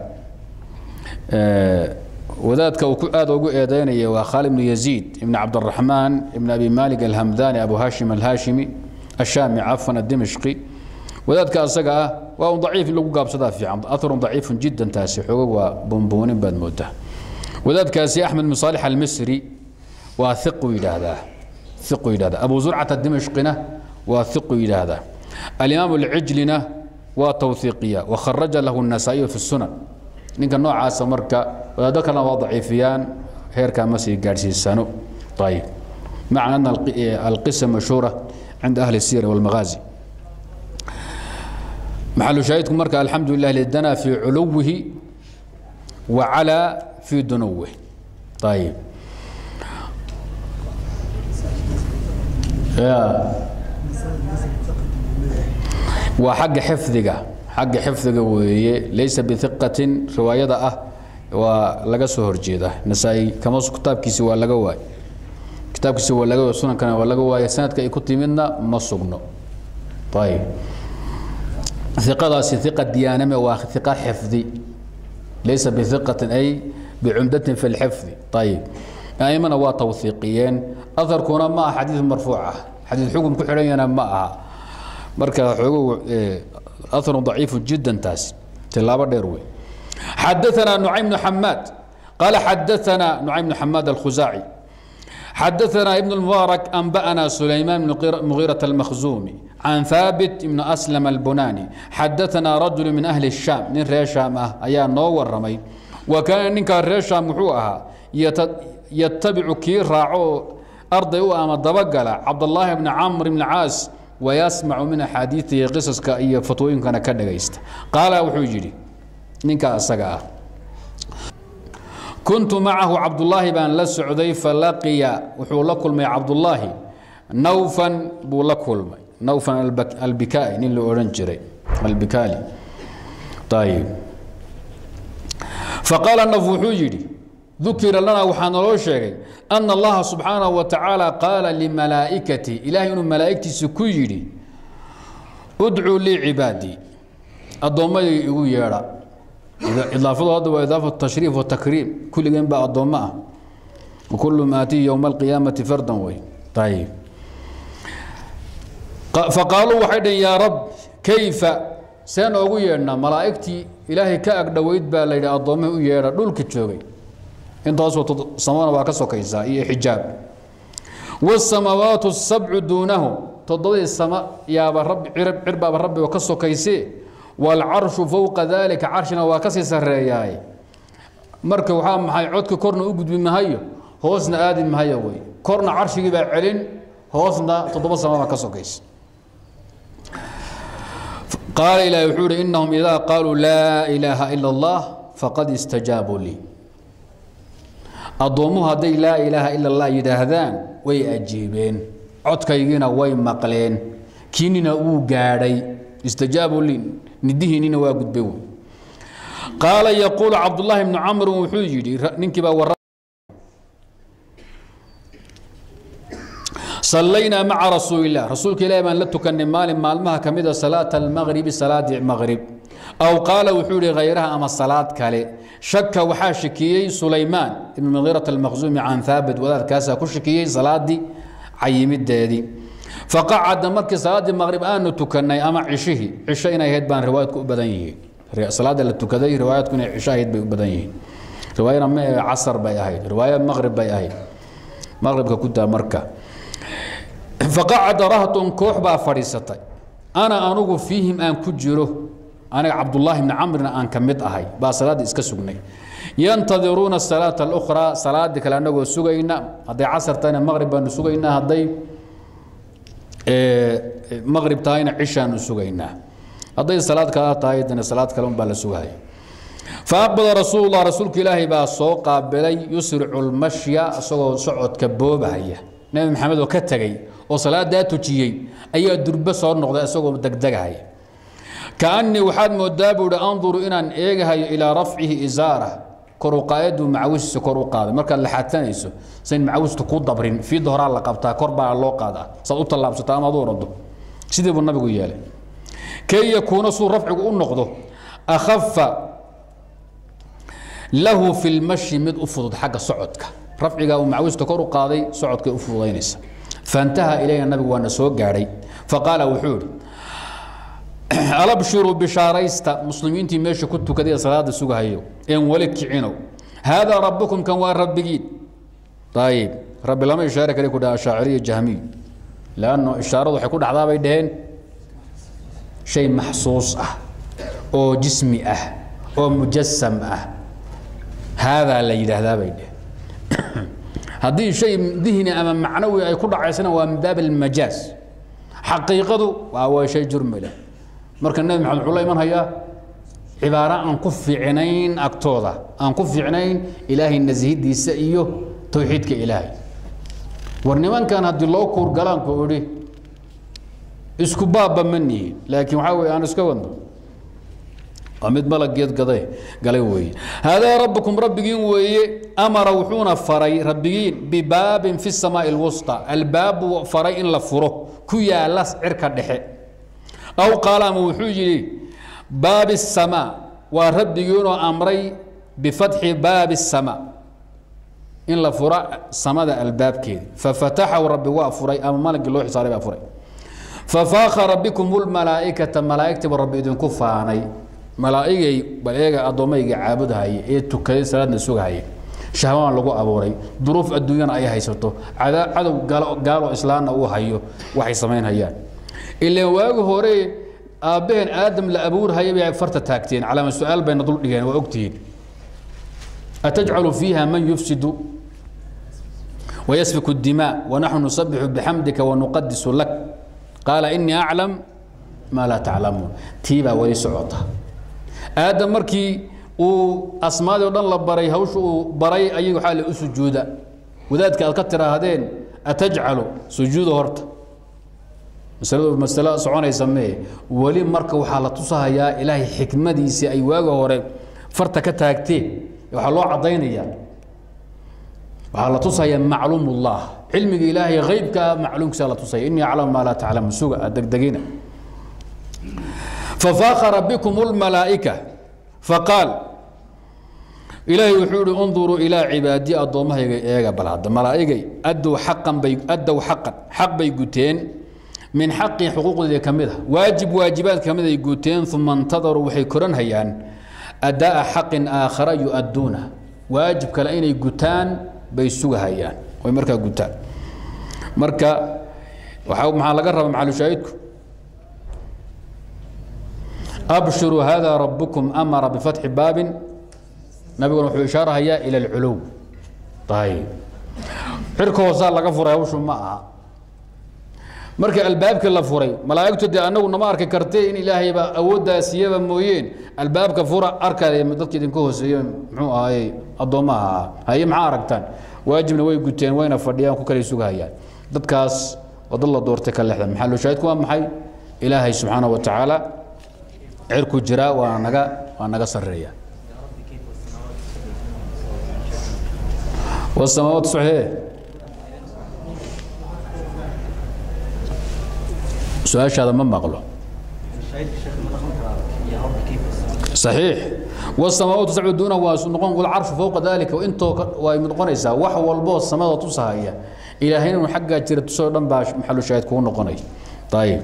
wadaadka uu aada ugu eedeynaya waa khaalid ibnu yaziid ibn cabdiraxmaan ibn abi malik alhamdani abu hashim alhashimi ashaami cafan adimishqi wadaadka asaga ah waa un daciif in lagu gaabsadaa fiican aharun daciifun jiddan taasi xoogag waa buunbuunin baad moodaa wadaadkaasi axmed bin saalix almisri waa iqu yidhaahdaa iqu yidhahdaa abu zurcata dimishqina waa iqu yidhaahdaa alimaam alcijlina waa tawhiiqiya wakharaja lahu النasaa'iyu fi الsunan ninka noocaasa marka wadaado kalena waa daciifiyaan heerkaa ma sii gaadhsiisano ayib maca ana alqisa mashhuura cinda ahli الsiyar wاlmagaazi maxalu shaahidku marka alxamdu lilah lidana fi culuwihi wa calaa fi dunuwih ayib waa xagga xifdiga xagga xifdiga weeye laysa biiqatin riwaayada ah waa laga soo horjeeda nasaa-i kama kitaabkiisi waa laga waay kitaabkiisi waa laga waay sunankana waa laga waaya sanadka ay ku timidna ma sugno ayib iqadaasi iqa diyaaname waa iqa xifdi laysa biiqatin ay bicumdatin fi lxifdi ayib aimana waa tawhiiqiyeen aharkuna ma aha xadiid marfuuc ah xadiid xukun ku xidhanyana ma aha marka xoogo aharu daciifu jiddan taasi tilaabo dheer wey xadaثana nucaym bnu xamaad qaala xadaثana nucaym bnu xamaad alkhusaaci xadaثana ibn اlmubaarak anba'ana sulaymaan bn mugiiraة almakhzumi can haabit ibn aslam albunani xadaثana rajulu min ahli الshaam nin reer shaam ah ayaa noo waramay wa kaana ninkaa reer shaam wuxuu ahaa yatabicu kii raaco arday u ama dabagala cabdالlaahi bni camr bn caas wayasmacu min axaadiiihi qisaska iyo fatwooyinkana ka dhagaysta qaala wuxuu yidhi ninkaa isaga ah kuntu macahu cabdulaahi baan la socday falaqiya wuxuu la kulmay cabdulaahi nawfan buu la kulmay nawfan albikai nin la odhan jiray albikaali ayib faqaala naf wuxuu yidhi dukira lana waxaa naloo sheegay ana allaha subxaanahu wa tacaala qaala limalaa'ikati ilahay inuu malaa'igtiisa ku yidhi udcuu lii cibaadii addoommadii igu yeedha idaafadu hadda waa idaafatu tashriif watakriim kulligeen baa addoommo ah wakulu maatihi yowma alqiyaamati fardan wey ayib faqaaluu waxay dhaheen yaa rab kayfa seen oogu yeedhnaa malaa'igtii ilaahay ka agdhoweyd baa la yidhi addoommihii u yeedha dhulka joogay intaasoo samana waa ka sokaysaa iyo xijaab wاsamaawaatu sabcu duunahu toddobadii sama yaaba rabi cirbaaba rabbiga ka sokaysee wاlcarshu fowqa dalika carshina waa kasii sareeyaay marka waxaa maxay codka korna u gudbi mahayo hoosna aadi mahayo wey korna carshigii baa celin hoosna toddoba sama baa ka sokaysa qaala ilahi wuxuu ihi inahum idaa qaaluu laa ilaaha ila اllah faqad istajaabuu lii addoommuhu hadday laa ilaaha ila allah yidhaahdaan way ajiibeen codkaygiina way maqleen kiinina wuu gaadhay istajaabuu li nidihiinina waa gudbay wey qaala yaquulu cabdullaahi bnu camrin wuxuu yidhi ninkii baa warra sallaynaa maca rasuulilah rasuulka ilahi baan la tukanay maalin maalmaha ka mida salaata almaqribi salaadii maqrib aw qaala wuxuu yihi hayraha ama salaad kale shaka waxaa shakiyey sulaymaan ibn mugiirat almaqsuumi can haabit wadaadkaasaa ku shakiyey salaadii cayimideedii faqacada markii salaaddii maqrib aanu tukanay ama cishihii cisho inay ahayd baan riwaayadku u badan yihiin salaada la tukaday riwaayadku inay cisho ahayd bay u badan yihiin riwaayana ma casar bay ahayd riwaaya maqrib bay ahayd maqribka ku daa marka faqacada rahtun koox baa fadhiisatay ana anugu fiihim aan ku jiro aniga cabdullaahi bni camrina aan ka mid ahay baa salaaddii iska sugnay yantadiruuna salaata alukhraa salaaddii kale annagoo sugayna hadday casar tahayna maqrib baanu sugaynaa hadday maqrib tahayna cishaanu sugaynaa hadday salaad kala tahay dana salaad kale unbaa la sugahaya faaqbada rasuulullah rasuulka ilaahay baa soo qaabilay yusricu lmashya isagoo socodka boobahaya nebi maxamed oo ka tegey oo salaadaa tujiyey ayaa durbe soo noqday isagoo degdegahaya kaanii waxaad moodaa buu ihi anduru inaan eegahayo ilaa rafcihi isaara kor u qaayadu macawistiisa kor u qaaday markaad laxaadsanayso sayn macawistu ku dabrin fiidda horaa la qabtaa kor baa loo qaadaa saad u tallaabsato ama ad u orado sidii buu nabigu yeelay kay yakuuna suu rafcigu u noqdo akhafa lahu fi lmashi mid u fudud xagga socodka rafcigaa uu macawista kor u qaaday socodkay u fududaynaysa faintaha ilayna nabigu waana soo gaadhay faqaala wuxuu idhi alabshiruu bishaaraysta muslimiintii meesha ku tukaday ee salaada sugahayo een weli kicinow haadaa rabbukum kan waa rabbigiin ayib rabbi lama ishaare kale ku dhaha shaaciriya jahmiy lanno ishaaradu waxay ku dhacdaa bay dhaheen shay maxsuus ah oo jismi ah oo mujasam ah haadaa la yidhaahdaa bay dhaheen haddii shay dihni ama macnawi ay ku dhacaysana waa min baab almajaaz xaqiiqadu waa waa shay jurmila marka nebi maxamed wuxuu la iman hayaa cibaaro aan ku fiicnayn agtooda aan ku fiicnayn ilaahay nasihidiisa iyo towxiidka ilaahay war nimankan haddii loo kuurgalaanku idhi isku baabba ma nihin laakiin waxaa weye aan iska wadno waa mid malageed gaday galay weeye haadaa rabbukum rabbigiin weeye amara wuxuuna faray rabbigiin bibaabin fi samaa'i alwusta albaab buu faray in la furo ku yaala cirka dhexe aw qaala ama wuxuu yidhi baabi الsamaa waa rabbigiinoo amray bifatxi baabi الsamaa in la fura samada albaabkeeda fafataxahu rabbi waa furay ama malagii loo xisaaray baa furay fafaakara bikum اlmalaa'ikata malaa'igtiiba rabbi idinku faanay malaa'igay bal eega addoommayga caabudhaya ee tukaday salaadna sugahaya shahwaan lagu abuuray duruuf adduunyana ay haysato cadow gaalo islaamna uu hayo waxay samaynhayaan ilaan waagi hore aabbaheen aadam la abuurhaya bay farta taagteen calaama su-aal bayna dul dhigeen waa ogtihiin atajcalu fiiha man yufsidu ويسفك الدماء ونحن نسبح بحمدك ونقدس لك قال إني أعلم ما لا تعلمون تيبا ولي سعوطة آدم مركي uu asmaadii o dhan la baray hawsha uu baray ayagu waxaa la u sujuuda wadaadka aad ka tiraahdeen atajcalu sujuuda horta masaladu masalo soconaysa mee weli marka waxaa la tusahayaa ilaahay xikmadiisii ay waaga hore farta ka taagteen waxaa loo caddaynayaa waxaa la tusayaa macluum ullah cilmiga ilaahay haybka macluumkiisa la tusaya inii aclamu maa laa taclamu suga degdegina fafaakara bikum lmalaa'ika faqaal ilaahay wuxuu ihi unduruu ilaa cibaadii addoommahayga eega bal hadda malaa'igay addow xaqan bay addow xaqan xaq bay guteen min xaqii xuquuqdeeda ka mid a waajib waajibaad ka mid ay guteen uma intadaruu waxay koranhayaan adaa'a xaqin aakhara yu-adduuna waajib kale inay gutaan bay sugahayaan way markaa gutaan marka waxaa maxaa laga raba maxalushaahidku abshiruu hada rabukum amara bifatxi baabin nabiguna wuxuu ishaarahayaa ila alculuw ayib cirka hoosaa laga furay hawshu ma aha marka albaabkii la furay malaa'igtu dee annagu nama arki kartee in ilaahayba awooddaa siiyaba mooyeen albaabka fura arkaya dadka idinka hooseeye muxuu ahaayey addoommaha ahaa haye maxaa aragtaan waajibna way guteen wayna fadhiyaan ku kale sugahayaan dadkaas oo dad la doortay ka lexdan maxaa loo shaahidku waa maxay ilaahay subxaana wa tacaala cirku jiraa waa naga waa naga sarreeya والسماوات صحيح سؤال هذا ما مقله صحيح والسماوات سبع دون ونقون والعرش فوق ذلك وانتو ومنقونيسا wax walbo samada tusahaya ilaahayna xagga jira tusoo dhan baa maxallu shaahid ku noqonay طيب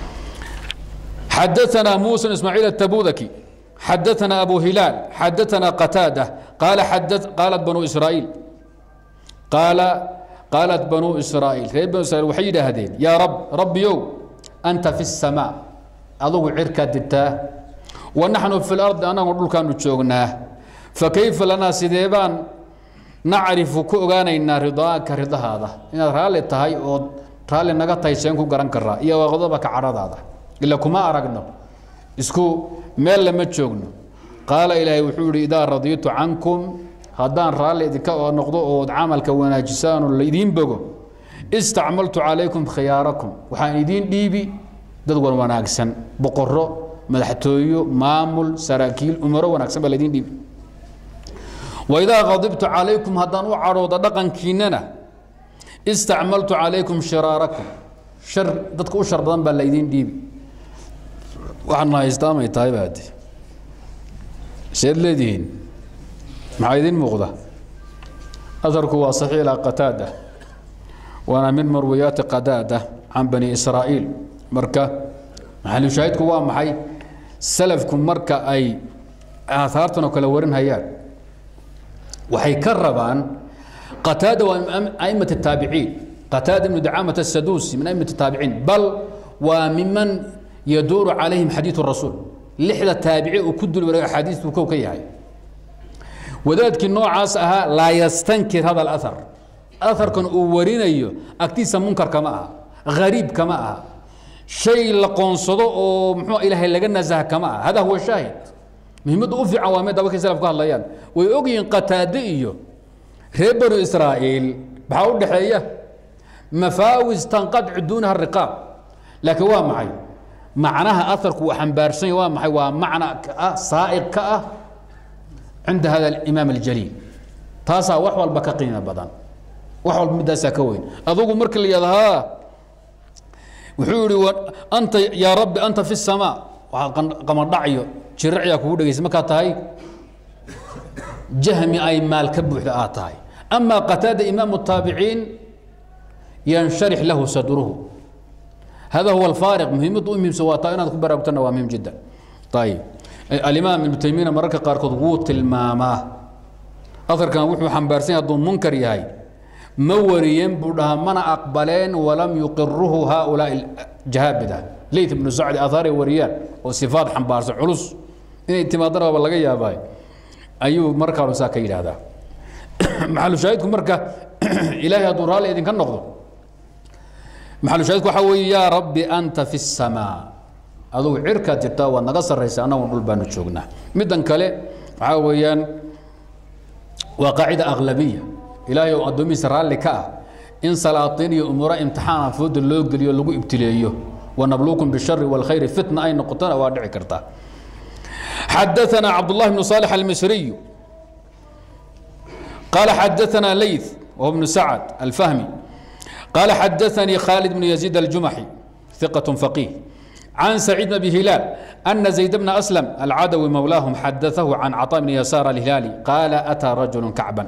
حدثنا موسى اسماعيل التبوذكي حدثنا ابو هلال حدثنا قتاده قال حدث قالت بنو اسرائيل قال قالت بنو إسرائيل ريب بنو إسرائيل وحي هذين يا رب رب يو أنت في السماء adugu cirkaad dirtaa wa naxnu fi lardi annagu dhulkaanu joognaa fakayfa lanaa sidee baan nacrifu ku ogaanaynaa ridaaka ridahaada inaad raalli tahay ood raalli naga tahay seen ku garan karaa iyo waqdabaka cadhadaada ila kuma aragno isku meel lama joogno qaala ilaahay wuxuu yihi idaa radiitu cankum haddaan raalli idinka noqdo ood camalka wanaajisaanoo laydiin bogo istacmaltu calaykum khiyaarakum waxaan idiin dhiibi dad wan wanaagsan boqoro madaxtooyo maamul saraakiil umaro wanaagsan baa laydiin dhiibi waidaa qadibtu calaykum haddaan u cadhooda dhaqankiinnana istacmaltu calaykum shiraarakum shar dadka u shar badan baa laydiin dhiibi waxaadna haystaamay tahay baade seed leedihiin maxaa idiin muuqda aharku waa saxiix ilaa qataada waana min marwiyaati qadaada can bani israa'iil marka maxalushaahidku waa maxay salafku marka ay aahaartan oo kale warinhayaan waxay ka rabaan qataada waa a'imat الtaabiciin qataada ibnu dacaamat الsaduusi min a'imat الtaabiciin bal waa miman yaduuru calayhim xadiiث الrasuul lixda taabici uu ku dul wareeg axaadiistu kow ka yahay wadaadkii noocaas ahaa laa yastankir hada اlأhar aharkan uu warinayo agtiisa munkar kama aha hariib kama aha shay la qoonsado oo muxuu ilaahay laga nasaha kama aha hada huwa shaahid muhiimadda u fiican waa meeda markay salaf ka hadlayaan way ogyihiin qataade iyo reer banu israa'iil maxaa u dhexeeya mafaawis tanqadcu duunaha riqaab laakiin waa maxay macnaha aharku uu xambaarsan yahy waa maxay waa macna ka ah saa'iq ka ah cinda hada alimaam aljaliil taasaa wax walba ka qiimo badan wax walba middaasaa ka weyn adugu markii la yidhahdo haa wuxuu yihi anta yaa rabbi anta fi الsamaa waxaa qamadhacyo jiracyaa kugu dhegaysa markaa tahay jahmi ay maal ka buuxda aad tahay ama qataada imaam الtaabiciin yansharix lahu sadruhu hada huwa alfaariq muhiimadda u muhiimsan waa taa inaad ku baraarugtana waa muhim jiddan ayib alimaam ibnu taymiyana mararka qaarkood wuu tilmaamaa aharkan wuxuu xambaarsan yahay hadduu munkar yahay ma wariyeen buu dhahaa mana aqbaleen walam yuqiruhu haaulaai jahaabida leyt ibnu sacdi athaaray wariyaan oo sifaad xambaarsan culus inay timaadana waaba laga yaabay ayuu markaanu saa ka yidhaahdaa maxalushaahidku marka ilaahay hadduu raalli idinka noqdo maxalushaahidku waxaa weeye yaa rabbi anta fi الsamaa adugu cirkaad jirtaa waad naga sarraysa annagu dhul baanu joognaa middan kale waxaa weeyaan waa qaacida aglabiya ilaahay oo addoomihiisa raalli ka ah in salaatiin iyo umuuro imtixaana fooda loo geliyo lagu ibtileeyo wanabluukum bishari wاlkhayri fitna ay noqotona waa dhici kartaa xadaثana cabdullahi bnu صaalix almisriyu qaala xadaثana leyth wahuwa bnu sacad alfahmi qaala xadaثanii khaalid bnu yaziid aljumaxi ثiqaة faqih عن سعيد بن أبي هلال أن زيد بن أسلم العدوي مولاهم حدثه عن عطاء بن يسار الهلالي قال أتى رجل كعبا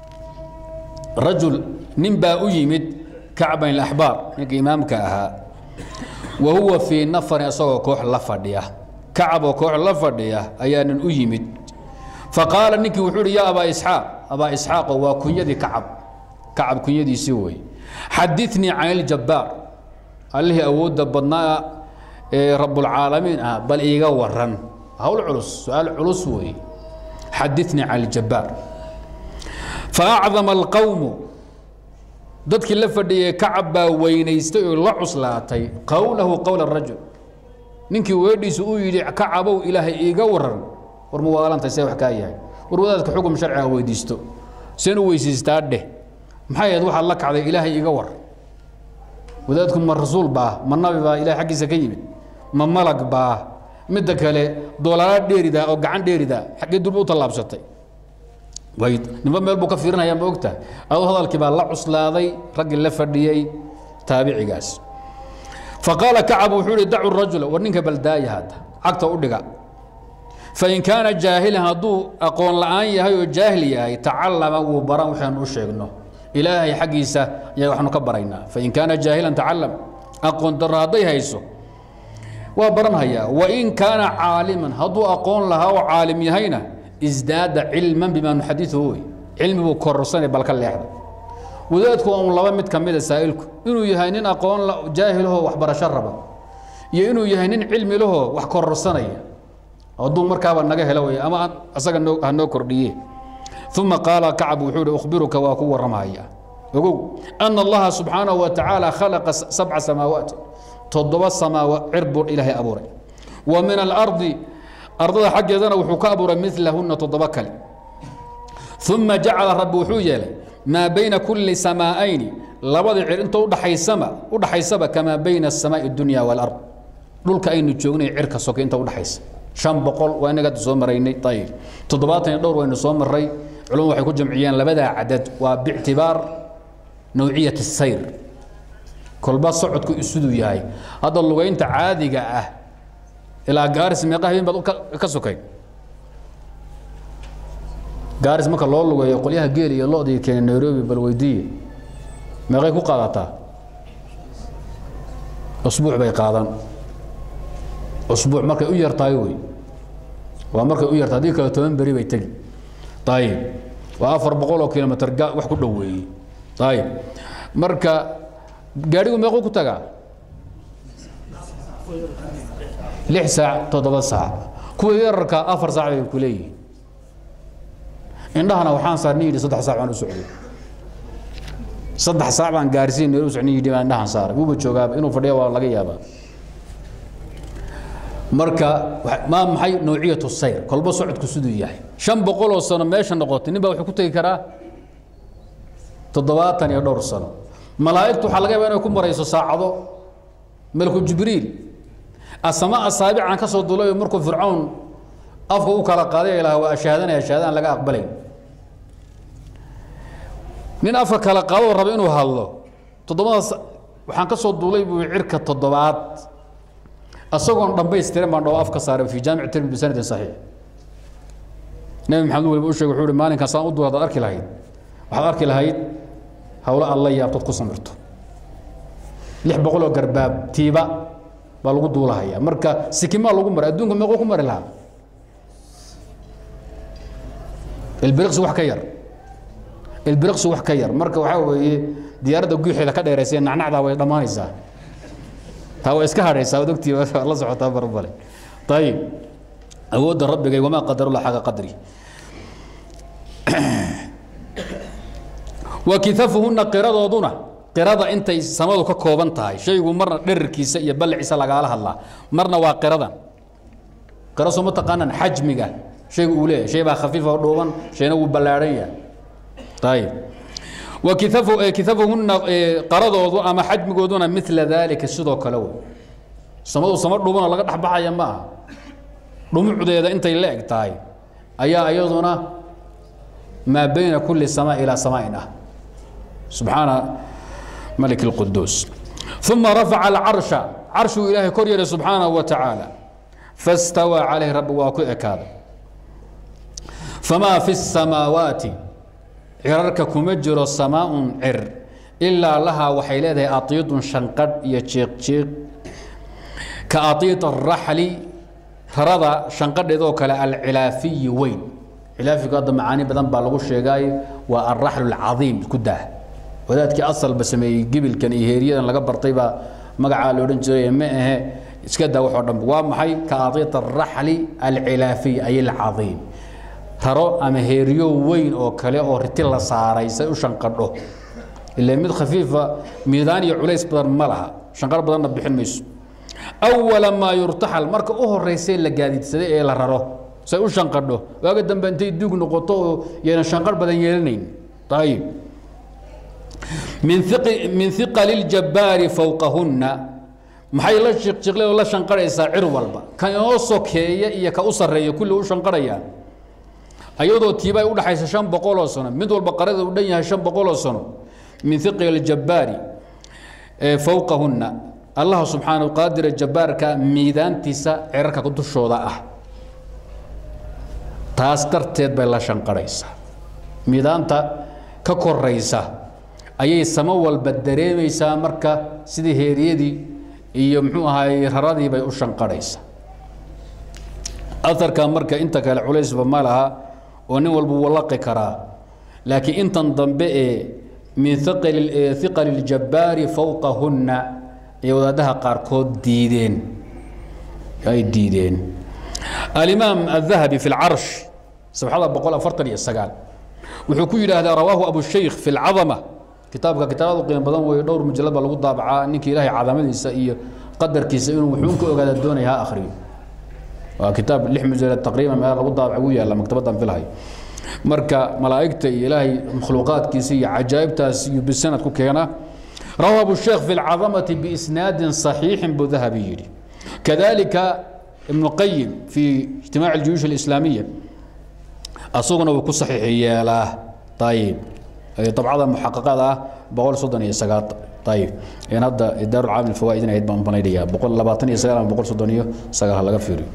رجل نبا أيمد كعبا الأحبار إمامك أها وهو في نفر أصوى كوح لفردية كعب وكوح لفردية أيان أيمد فقال نكي وحوري يا أبا إسحاق أبا إسحاق وكنيدي كعب كعب كنيدي سوي حدثني عن الجبار اللي أود بدنا rabulcaalamiin ah bal iiga waran hawl culus su-aal culus weeye xadinii can اljabbaar faacdama alqowmu dadkii la fadhiyay kacab baa weynaystay oo la cuslaatay qowlahu qowla rajul ninkii weedhiisu uu yidhi kacabow ilaahay iiga waran war muwaalantay see wax kaa yahay war wadaadka xukun sharciga weydiisto seen u weysiistaa dheh maxay ahayd waxaad la kacday ilaahay iiga war wadaadku ma rasuul baa ma nabi baa ilahay xaggiisa ka yimid ma malag baa midda kale doolaala dheeridaa oo gacan dheeridaa xaggee durba u tallaabsatay way nimba meel buu ka fiirinaya ma ogtahay adoo hadalkii baa la cuslaaday raggii la fadhiyey taabicigaas faqaala kacab wuxuu ihi dacu rajula war ninka baldaaya hadda cagta u dhiga fain kaana jaahilan hadduu aqoon la'aan yahay oo jaahil yahay tacallama wuu baran waxaanu u sheegno ilaahay xaggiisa ayaa waxaanu ka baraynaa fain kaana jaahilan tacalam aqoon darro hadday hayso waa baranhayaa wain kaana caaliman hadduu aqoon lahaa oo caalim yahayna isdaada cilman bimaa nuxadiuhu wey cilmi buu kororsanay balka leexda wadaadku waa un laba mid ka mida saa'ilku inuu yahay nin aqoon jaahilahoo waxbarasho raba iyo inuu yahay nin cilmi lahoo wax kororsanaya hadduu markaaba naga helo wey ama asaga noo ha noo kordhiye uma qaala kacab wuxuu ihi ukhbiruka waa ku warramaya ogow ana allaha subxaanahu wa tacaala khalaqa sabca samaawaat toddoba samaawa cir buu ilaahay abuuray wa min alardi ardada xaggeedana wuxuu ka abuuray milahuna toddoba kale uma jacala rabbi wuxuu yeelay maa bayna kulli samaa'ayni labadii cir inta udhaxaysama udhaxaysaba kamaa bayna asamaa'i dunya waalard dhulka aynu joognay cirka soke inta udhaxaysa shan boqol waa inaga soo maraynay ayib toddobaatan iyo dhowr waynu soo maray culumadu waxay ku jamciyeen labadaa cadad waa bictibaar nawciyat sayr kolba socodku isuduu yahay hadda lugaynta caadiga ah ilaa gaaris meeqa habeen baad ka sokay gaaris marka loo lugeeyo qolyaha geel iyo lo-dii keenay nairobi bal weydiiye meeqay ku qaadataa usbuuc bay qaadan usbuuc markay u yartahay wey waa markay u yartahay haddii kale toban beri bay tegi ayib waa afar boqol oo kilomitr wax ku dhoweeyey ayib marka gaadhigu meequu ku tagaa lix saac toddoba saac kuwa yararka afar saac bay ku leeyihiin indhahana waxaan saarni yidhi saddex saac baan u socday saddex saac baan gaarsiin nairobi socni yidhi baan indhahan saaray wuuba joogaaba inuu fadhiya waa laga yaabaa marka maa maxay nawciyatu sayr kolba socodku siduu yahay shan boqol oo sano meesha noqotay nin baa wuxuu ku tegi karaa toddobaatan iyo dhowr sano malaa'igtu waxaa laga yaabaa inay ku marayso saacado malku jibriil asama asaabican ka soo dulayo markuu fircawn afka u kala qaaday ilaah waa ashaadanaya shahaadaan laga aqbalay nin afka kala qaadoo raba inuu hadlo toddobadaas waxaan ka soo duulay buu cirka toddobaad asagoon dhambaystiran baan dhoo afka saaray fi jaamic tirmidi bisanadin saxiix nabi maxamed waliba u sheegay wuxuu ihi maalinkan saan u duul hadaad arki lahayd waxaad arki lahayd hawlo alla yaabtood ku samirto lix boqol oo garbaab tiiba baa lagu duulahaya marka sikimaa lagu maray adduunka meequu ku mari lahaa ilbiriqsi wax ka yar ilbiriqsi wax ka yar marka waxaa weeye diyaaradda guuxeeda ka dheeraysa nacnacdaa way dhammaanaysaa taa waa iska hadhaysaa ad ogtii la socotaa barbale ayib awoodda rabbigay wamaa qadarula xaqa qadri wa kiafuhuna qiradooduna qirada intay samadu ka kooban tahay shaygu marna dherarkiisa iyo balliciisa lagaala hadlaa marna waa qiradan qira soo ma taqaanaan xajmiga shaygu uu leeyahay shay baa khafiifa oo dhuuban shayna wuu ballaadhan yahay ayib wa kiafuhuna qaradoodu ama xajmigooduna mila daalika sidoo kale wey samadu sama dhuubanoo laga dhexbaxaya ma aha dhumucdeeda intay la eg tahay ayaa iyaduna maa bayna kulli samaa ilaa samaain ah subxaana malik اlquduus uma rafaca alcarsha carshuu ilaahay kor yeelay subxaanahu wa tacaala fastawaa calayh rabbi waa ku ekaaday famaa fi الsamaawaati cirarka kuma jiro samaaun cir ilaa lahaa waxay leedahay aiidun shanqadh iyo jiiqjiiq ka aiid araxli rarada shanqadheedoo kale alcilaafiyi weyn cilaafigu hadda macaani badan baa lagu sheegay waa alraxlu alcaiim ku dah wadaadkii asalba sameeyey gibilkan iyo heeriyadan laga bartay baa magacaa la odhan jiray ma ahe iska daa waxoo dhan waa maxay ka aiid araxli alcilaafiy ay alcaiim taro ama heeriyo weyn oo kale oo riti la saaray say u shanqadho ila mid khafiifa miidaan iyo culays badan ma laha shanqar badanna bixin mayso awala maa yurtaxal marka u horeysay la gaadiidsaday ee la raro say u shanqadho waaga dambe intay duug noqoto oo yayna shanqar badan yeelanayn ayib min min iqali ljabbaari fowqahunna maxay la shiqshiqle oo la shanqarhaysaa cir walba kan inoo sokeeya iyo ka u sarreeya kulli u shanqarhayaan ayadoo tiiba ay u dhaxaysa shan boqoloo sano mid walba qarada u dhan yahay shan boqoloo sano min iqli اljabbaari fowqahunna allah subxaanahu qaadira jabbaarka miidaantiisa cirarka dushooda ah taas darteed bay la shanqarhaysaa miidaanta ka koraysa ayay samo walba dareemaysaa marka sidii heeriyadii iyo muxuu ahaay raradii bay u shanqarhaysaa aarka marka inta kale culaysba ma laha oo nin walba wuu laqi karaa laakiin intan dambe ee min iqali اljabbaari fowqahunna ay wadaadaha qaarkood diideen ay diideen alimaam الذahabi fi اlcarsh sabxada boqol afartan iyo sagaal wuxuu ku yidhaahdaa rawaahu abushaykh fi اlcadama kitaabka kitaabada qiimo badan weeye dhowr mujalad baa lagu daabacaa ninkii ilaahay cadamadiisa iyo qadarkiisa inuu wuxuun ka ogaada doonaya ha akhriyo waa kitaab lix mujalad taqriiban meel lagu daabac ugu yaalla maktabaddan filhay marka malaa'igta iyo ilaahay makhluuqaadkiisa iyo cajaa'ibtaas iyo bisanad ku keena rawahu abusheekh fi lcadamati biisnaadin saxiixin buu dahabi yidhi kadalika ibnu qayim fi ijtimaaci aljuyuush alislaamiya asaguna wuu ku saxiix yeelaa ayib dabcada muxaqaqada ah boqol soddon iyo sagaal ayib in hadda daarulcaalam alfawaa'id in ahayd baan banaynaya boqol labaatan iyo sagaal ama boqol soddon iyo sagaal ha laga fiiriyo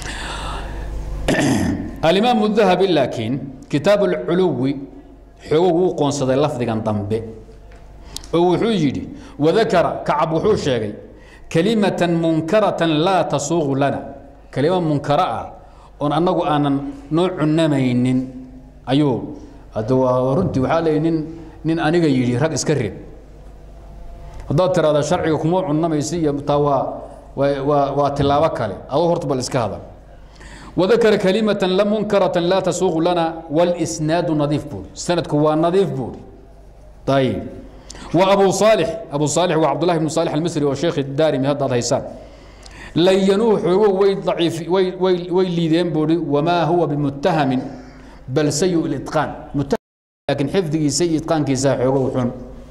alimaam dahabi laakiin kitaab alculuwi xoogo wuu qoonsaday lafdigan dambe oo wuxuu yidhi wadakara kacab wuxuu sheegay kalimatan munkaratan laa tasuuqu lana kelima munkara ah oon annagu aanan noo cunamaynin ayuu hadda waa runtii waxaa leeyahy nin nin aniga yidhi rag iska reeb haddaad tiraahda sharciga kuma cunamaysa iyo taa waa waa waa tilaabo kale adoo horta bal iska hadal وذكر كلمة لا منكرة لا تسوق لنا والإسناد نظيف بوري سندك هو نظيف بوري طيب وأبو صالح أبو صالح وعبد الله بن صالح المصري والشيخ الدارمي هذا هيسان لينوه وي ضعيف وي وي وي ليدين بوري وما هو بمتهم بل سيء الإتقان متهم لكن حفظه سيء إتقان كيسا وحن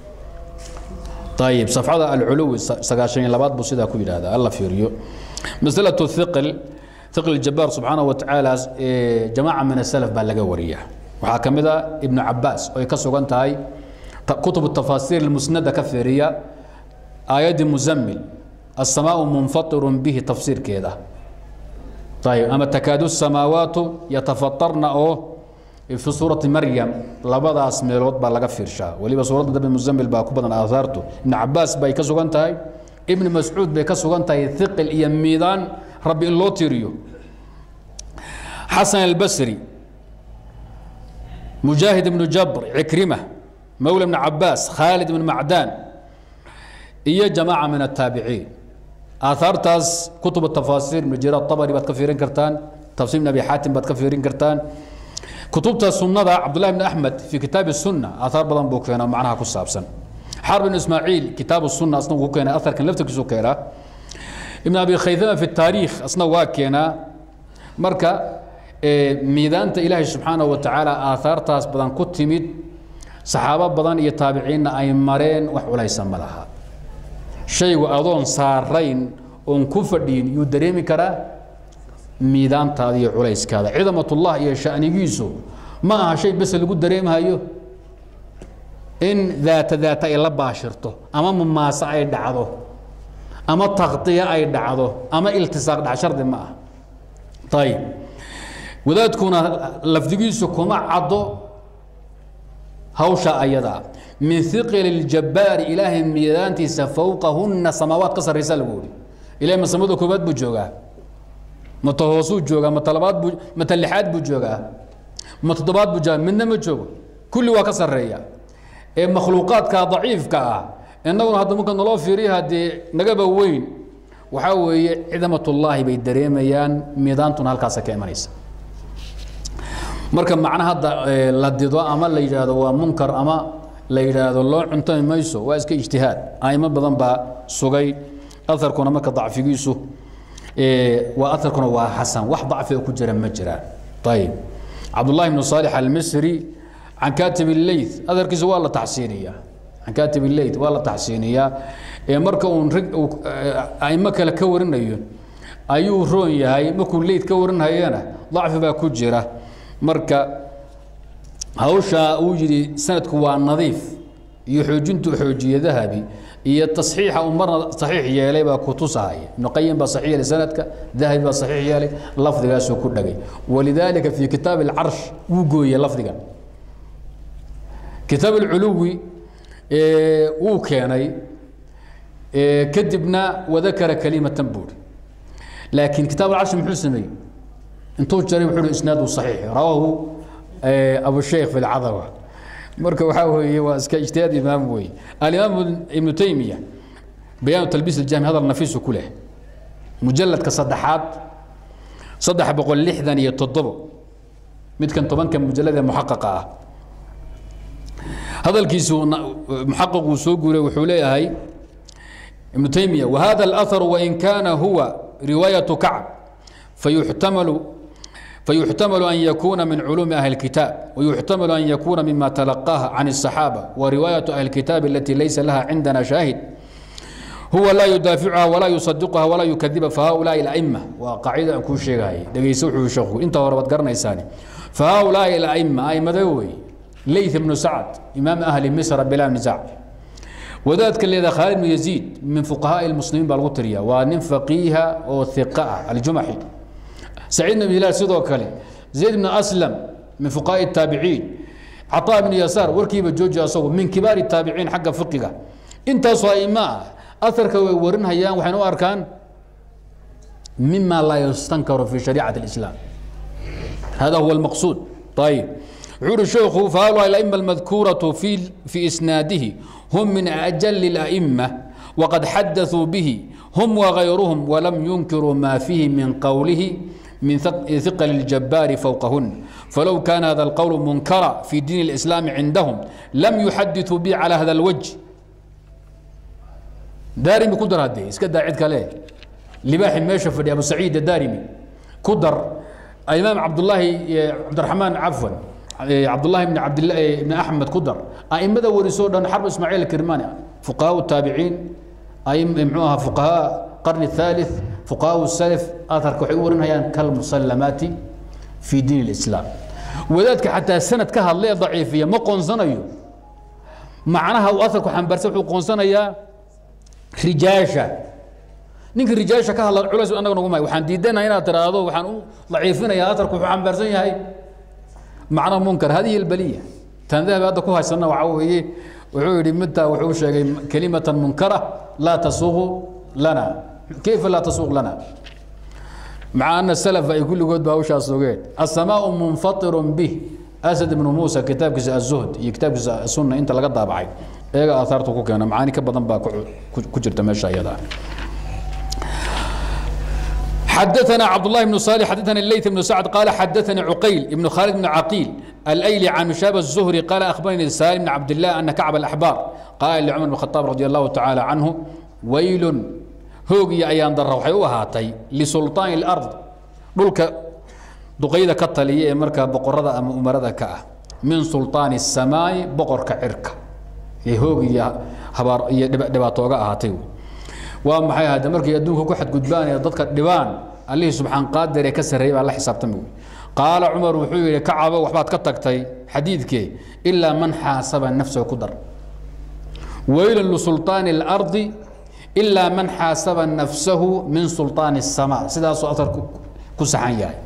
طيب صفحة العلو سقاشين لبات بصيدا كويل هذا الله فيريو مسألة الثقل ثقل الجبار سبحانه وتعالى جماعة من السلف بقى لقى وريه waxaa ka mid a ibnu cabaas oo ay ka sugan tahay kutub tafasiir musnada ka fiiriya aayaddii muzammil asamaau munfatirun bihi tafsiirkeeda ayib ama takaadu samaawaatu yatafatarna oo fi suurati maryam labadaas meelood baa laga fiirshaa weliba suuradda dambe muzammil baa ku badan aahaartu ibnu cabaas bay ka sugan tahay ibnu mascuud bay ka sugan tahay hiqil iyo miidaan rabbi in loo tiriyo xasan albasri مجاهد بن جبر عكرمة مولى بن عباس خالد بن معدان إيا جماعة من التابعين آثار تاس كتب التفاسير من جرى الطبري بات كفيرين كرتان تفسير من أبي حاتم بات كفيرين كرتان كتب السنة عبد الله بن أحمد في كتاب السنة آثار بدن بوكينا معناها كسابسا حرب بن إسماعيل كتاب السنة أصلا بوكينا أثر كان لفتك سوكيرا ابن أبي خيثمة في التاريخ أصلا واكينا مركا miidaanta ilaahay subxaanaه wa tacaala aahaartaas badan ku timid saxaabo badan iyo taabiciinna ay mareen wax culaysa ma laha shaygu adoon saarayn oon ku fadhiyin yuu dareemi karaa miidaantaada iyo culayskaada cidamatullah iyo shanigiisu ma aha shay bese lagu dareemhayo in daata daata ay la baashirto ama mumaase ay dhacdo ama takdiya ay dhacdo ama iltisaaq dhac shardi ma ah ayib wadaadkuna lafdigiisu kuma caddo hawsha ayadaa min iqli اljabbaari ilaahay miidaantiisa fowqahunna samaawaad ka sarraysa lagu uri ilahay ma samada koobaad buu joogaa ma ta hoosuu joogaa ma talabaad buu ma ta lixaad buu joogaa ma toddobaad buu joogaa midna ma joogo kulli waa ka sarreeya ee makhluuqaadka daciifka ah innaguna hadda marka naloo fiiriya haddee nagaba weyn waxaa weeye cidamatullaahi bay dareemayaan miidaantuna halkaasa ka imanaysa marka macna hadda la dido ama la yidhaahdo waa munkar ama la yidhaahdo loo cuntami mayso waa iska ijtihaad aimo badan baa sugay aarkuna marka dacfigiisu waa aarkuna waa xasan wax dacfiga ku jira ma jiraan ayib cabdullahi bnu saalix almisri can katib illeyt aarkiisa waa la taxsiiniyaa can katib illeyt waa la taxsiiniyaa marka uun rig aimo kale ka warinayo ayuu roon yahay markuu leyd ka warinhayana dacfi baa ku jira marka hawshaa uu yidhi sanadku waa nadiif iyo xoojintu xoojiye dahabi iyo tasxiixa uu marna saxiix yeelay baa ku tusahaya ibnu qayim baa saxiix yeelay sanadka dahabi baa saxiix yeelay lafdigaasuu ku dhagay walidaalika fi kitaab alcarsh wuu gooyey lafdiga kitaab alculuwi wuu keenay kadibna wadakara kalimatan buuri laakiin kitaab alcarsh muxuu sameeyey intuu jaray wuxuu isnaadu saxiix rawaahu abu sheekh fi lcadawa marka waxaa weeye waa iska ijtihaad imaam weeye alimaam ibnu taymiya bayaanu talbiis aljahmi hadal nafiisu ku leh mujaladka saddexaad saddex boqol lixdan iyo toddobo midkan tobanka mujalad ee muxaqaqa ah hadalkiisu muxaqaquu soo guuray wuxuu leeyahay ibnu taymiya wahada اlaharu wain kana huwa riwaayaة kacb fayuxtamalu فيحتمل أن يكون من علوم أهل الكتاب ويحتمل أن يكون مما تلقاه عن الصحابة ورواية أهل الكتاب التي ليس لها عندنا شاهد هو لا يدافعها ولا يصدقها ولا يكذب فهؤلاء الأئمة وقاعدة كل شيء هاي دقيسوح شيخو انت وربط قرن إساني فهؤلاء الأئمة أي مدوي ليث بن سعد إمام أهل مصر بلا نزاع وذلك الذي خالد بن يزيد من فقهاء المسلمين بالغترية وان فقيها وثقاء الجمحي سعيد بن هلال سيدو كلي زيد بن أسلم من فقهاء التابعين عطاء بن يسار وركيب جوجي أصوب من كبار التابعين حق فقه انت صائماء أثرك ورن هيان وحنو أركان مما لا يستنكر في شريعة الإسلام هذا هو المقصود طيب عور الشيخ فهؤلاء الأئمة المذكورة في في إسناده هم من أجل الأئمة وقد حدثوا به هم وغيرهم ولم ينكروا ما فيه من قوله من ثقل الجبار فوقهن فلو كان هذا القول منكرا في دين الإسلام عندهم لم يحدثوا به على هذا الوجه دارمي كدر هذه اسكت عيد كلاه لباح ميشة في أبو سعيد الدارمي كدر الإمام عبد الله عبد الرحمن عفوا عبد الله بن عبد الله بن أحمد كدر أئمة ورسول حرب إسماعيل الكرماني فقهاء التابعين أئمة معوها فقهاء القرن الثالث فقهاء السلف أثر كحورن هيان كالمسلمات في دين الإسلام وذلك حتى سنة كهل ليه ضعيفية ما قنصنيو معناها وأثر كحنبرس وحو قنصنيا رجاشة نينك رجاشة كهل العلس أنا نقول ما وحن ديدنا هنا ترى هذا وحن ضعيفنا يا أثر كحنبرس هاي معنى منكر هذه البلية تنذهب هذا كوها سنة وعوه وحوري متى وحوش كلمة منكرة لا تسوغ لنا كيف لا تسوق لنا مع أن السلف يقول قد باوشا سوغيت السماء منفطر به أسد بن موسى كتاب الزهد كتاب السنة أنت لقد ضابعي إيجا أثارته كوكينا معاني كبضن با كجرت ماشا يدا حدثنا عبد الله بن صالح حدثنا الليث بن سعد قال حدثني عقيل بن خالد بن عقيل الايلي عن مشاب الزهري قال اخبرني سالم بن عبد الله ان كعب الاحبار قال لعمر بن الخطاب رضي الله تعالى عنه ويل هوغي ايان در waxay u ahaatay lisultaan الارض dhulka duqayda ka taliya ee marka boqorada ama umarada ka ah min sultaan السماء boqorka cirka ee hoogiya habaar iyo dhibaatooga ahaatay waa maxay hadda markay adduunka ku xadgudbaan ee dadka dhibaan allihii subxaan qaadir ee ka sarreeyay baa la xisaabtami wey qaala cumar wuxuu yidhi kacabo waxbaad ka tagtay xadiidkee ilaa man xaasaba nafsahu ku dar weylan lisultaani اlardi ilaa man xaasaba nafsahu min sultaani الsamaa sidaasuu asar ku saxan yahay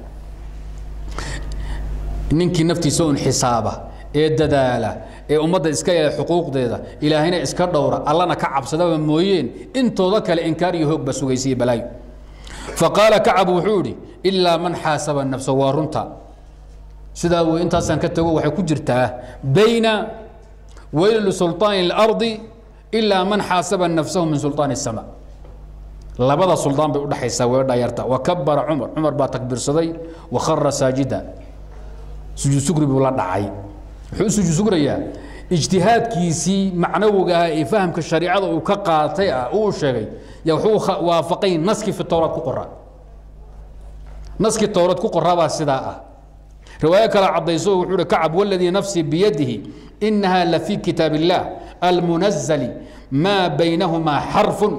ninkii naftiisa un xisaaba ee dadaala ee ummadda iska yeela xuquuqdeeda ilaahayna iska dhowra allana ka cabsadaba mooyeen intooda kale inkaar iyo hoog ba sugaysiiye balaayo faqaala kacab wuxuu idhi ilaa man xaasaba nafsa waa runta sidaa wey intaasaan ka tago waxay ku jirtaa bayna weyli lisultaani اlardi ilaa man xaasaba nafsahu min sultaani الsama labada suldaan bay udhaxaysaa weedha yarta wakabara cumar cumar baa takbiirsaday wakhara saajida sujuud sugri buu la dhacay wuxuu u sujuud sugrayaa ijtihaadkiisii macnawiga ah ee fahamka shariicada uu ka qaatay ah uu sheegay yaa wuxuu waafaqay naskii fi towraad ku qoraa naskii towraad ku qoraabaa sidaa ah riwaayo kale caddayso wuxuu uhi kacab waladii nafsii biyadihi inaha lafii kitaab illah almunazali maa baynahumaa xarfun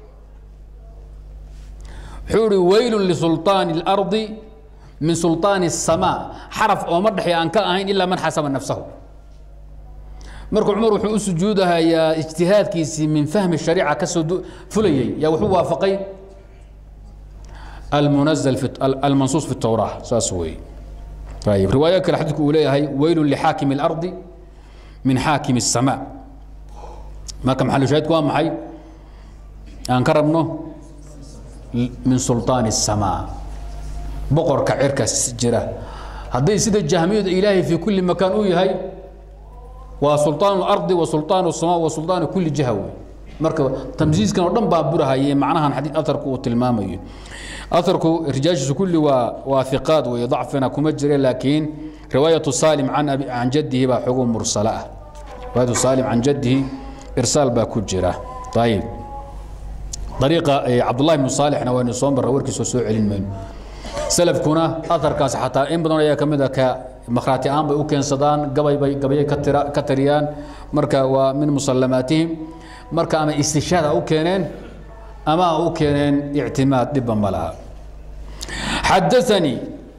wuxuu ihi weylun lisultaani اlardi min sulطaani الsamaa xaraf ooma dhexey aan ka ahayn ilaa man xasaba nafsahu marka cumar wuxuu u sujuudahayaa ijtihaadkiisii min fahmi shariica kasoo fulayey yaa wuxuu waafaqay almunazl almansuus fi الtowraa saas weeye ayib riwaayo kale xadiidku uu leeyahay weylun lixaakimi اlardi min xaakimi الsamaa marka maxalu shaahidku waa maxay aan ka rabno min sulطaani الsamaa boqorka cirka jira hadday sida jahmiyadu ilaahay fii kulli makaan uu yahay waa sulطaan اlardi wa sulطaan الsamaa wa sulطaan kuli jiha wey marka tamsiiskan oo dhan baa burahaye macnahan xadii aharku uu tilmaamayo aharku rijaashiisu kulli waa waa hiqaad weeye dacfina kuma jire laakiin riwaayatu saalim can abi can jaddihi baa xogo mursala ah riwaayatu saalim can jaddihi irsaal baa ku jira ayib dariiqa cabdullahi bnu saalixna waynu soo marra warkiisoo soo celin mayno salafkuna aharkaas xataa in badan ayaa ka mid a ka makhraati aan bay u keensadaan gabay bay gabayay ka tira ka tariyaan marka waa min musallamaatihim marka ama istishaad ha u keeneen ama ha u keeneen ictimaad dhibba ma laha xadaanii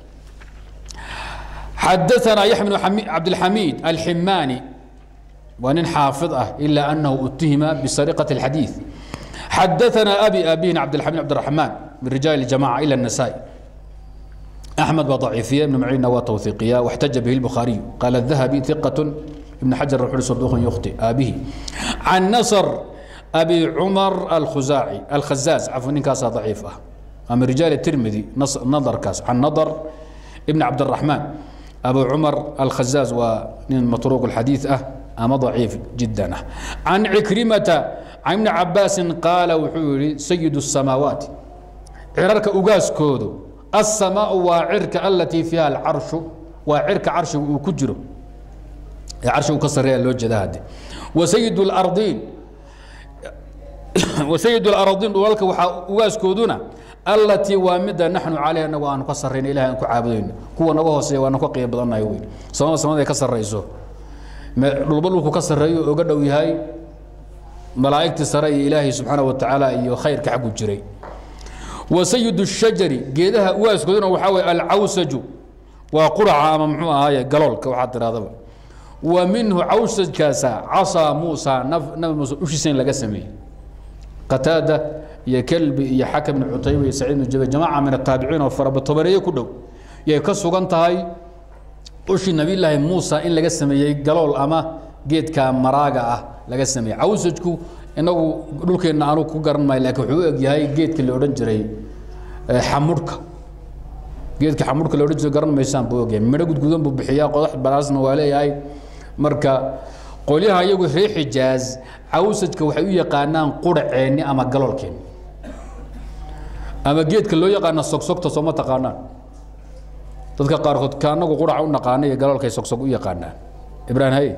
xadaanaa yaxya bnu cabdilxamiid alximaani waa nin xaafid ah ilaa anahu utihima bisariqati اlxadiid xadaanaa abi abihin cabdilxamiid cabdiraxmaan min rijaal اljamaca ila الnasaa-i أحمد وضعيفية ابن معين وتوثيقية واحتج به البخاري قال الذهبي ثقة ابن حجر الرحل صدوق يخطئ به عن نصر أبي عمر الخزاعي الخزاز عفوا إن كاسة ضعيفة أما رجال الترمذي نظر كاس عن نظر ابن عبد الرحمن أبو عمر الخزاز ومطروق الحديث أه أما ضعيف جدا عن عكرمة عن ابن عباس قال وحوري سيد السماوات عررك أقاس كودو السماء وعرك التي فيها العرش وعرك عرش وكجره عرش وكسر لو جداد وسيد الأرضين وسيد الأرضين ولك واسكودنا التي وامد نحن عليها نوى أن كسرين إلها أن كعابدين كوا نوى سي وأن كقيا بدنا يوي سما سما كسر رئيسه لبلو كسر رئيسه وقد ويهاي ملائكة سري إلهي سبحانه وتعالى إيو خير كعبو جري وسيد الشجر جيدها واسكودنا وحاوي العوسج وقرع ممحو هاي قلول كوحات هذا ومنه عوسج كاسا عصا موسى نف نف موسى وش سين لقى سمي قتادة يا كلب يا حكم بن عتيبة يا سعيد بن جبل جماعة من التابعين وفرب الطبرية كله يا كسو أنت هاي وش النبي الله موسى إن لقى سمي قلول أما جيد كان مراجعة لقى سمي عوسجكو inagu dhulkeenna aanu ku garan maayo laakiin wuxuu u egyahay geedka la odhan jiray xamurhka geedka xamurhka la odhan jiray garan maysaan buu ogyahay midho gudgudan buu bixiyaa qodax balaasna waa leeyahay marka qolyaha iyagu reer xijaaz cawsajka waxay u yaqaanaan quraceenni ama galoolkeenni ama geedka loo yaqaana sogsogta sooma taqaanaan dadka qaarkood ka anagu quraca u naqaana iyo galoolkay sogsog u yaqaanaan ibraahim haye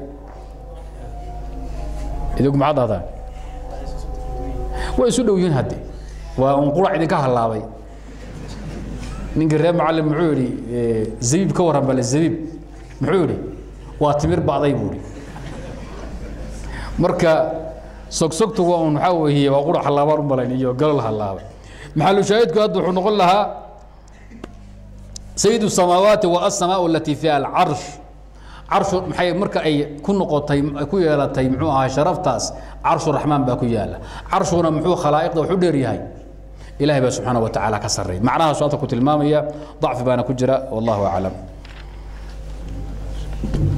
idigu maxaad ahdaan way isu dhow yihiin hadde waa un qurac idinka hallaabay ninkii reer macalin muxuu yidhi zabiib ka warran bale zabiib muxuu yidhi waa timir bacday buu yidhi marka sogsogtu waa un waxaa weeye waa qurac hallaabaan u malayn iyo galol hallaabay maxalu shaahidku hadda wuxuu noqon lahaa sayid الsamaawaati wa asamaau alati fiha alcarsh carshu maxay marka ay ku noqotay ku yeelatay muxuu ahaa sharaftaas carshu raxmaan baa ku yaala carshuna muxuu khalaa'iqda wuxuu dheer yahay ilahay baa subxaana wa tacaala ka sarreey macnahaas hadda ku tilmaamaya dacfi baana ku jira wallahu aclam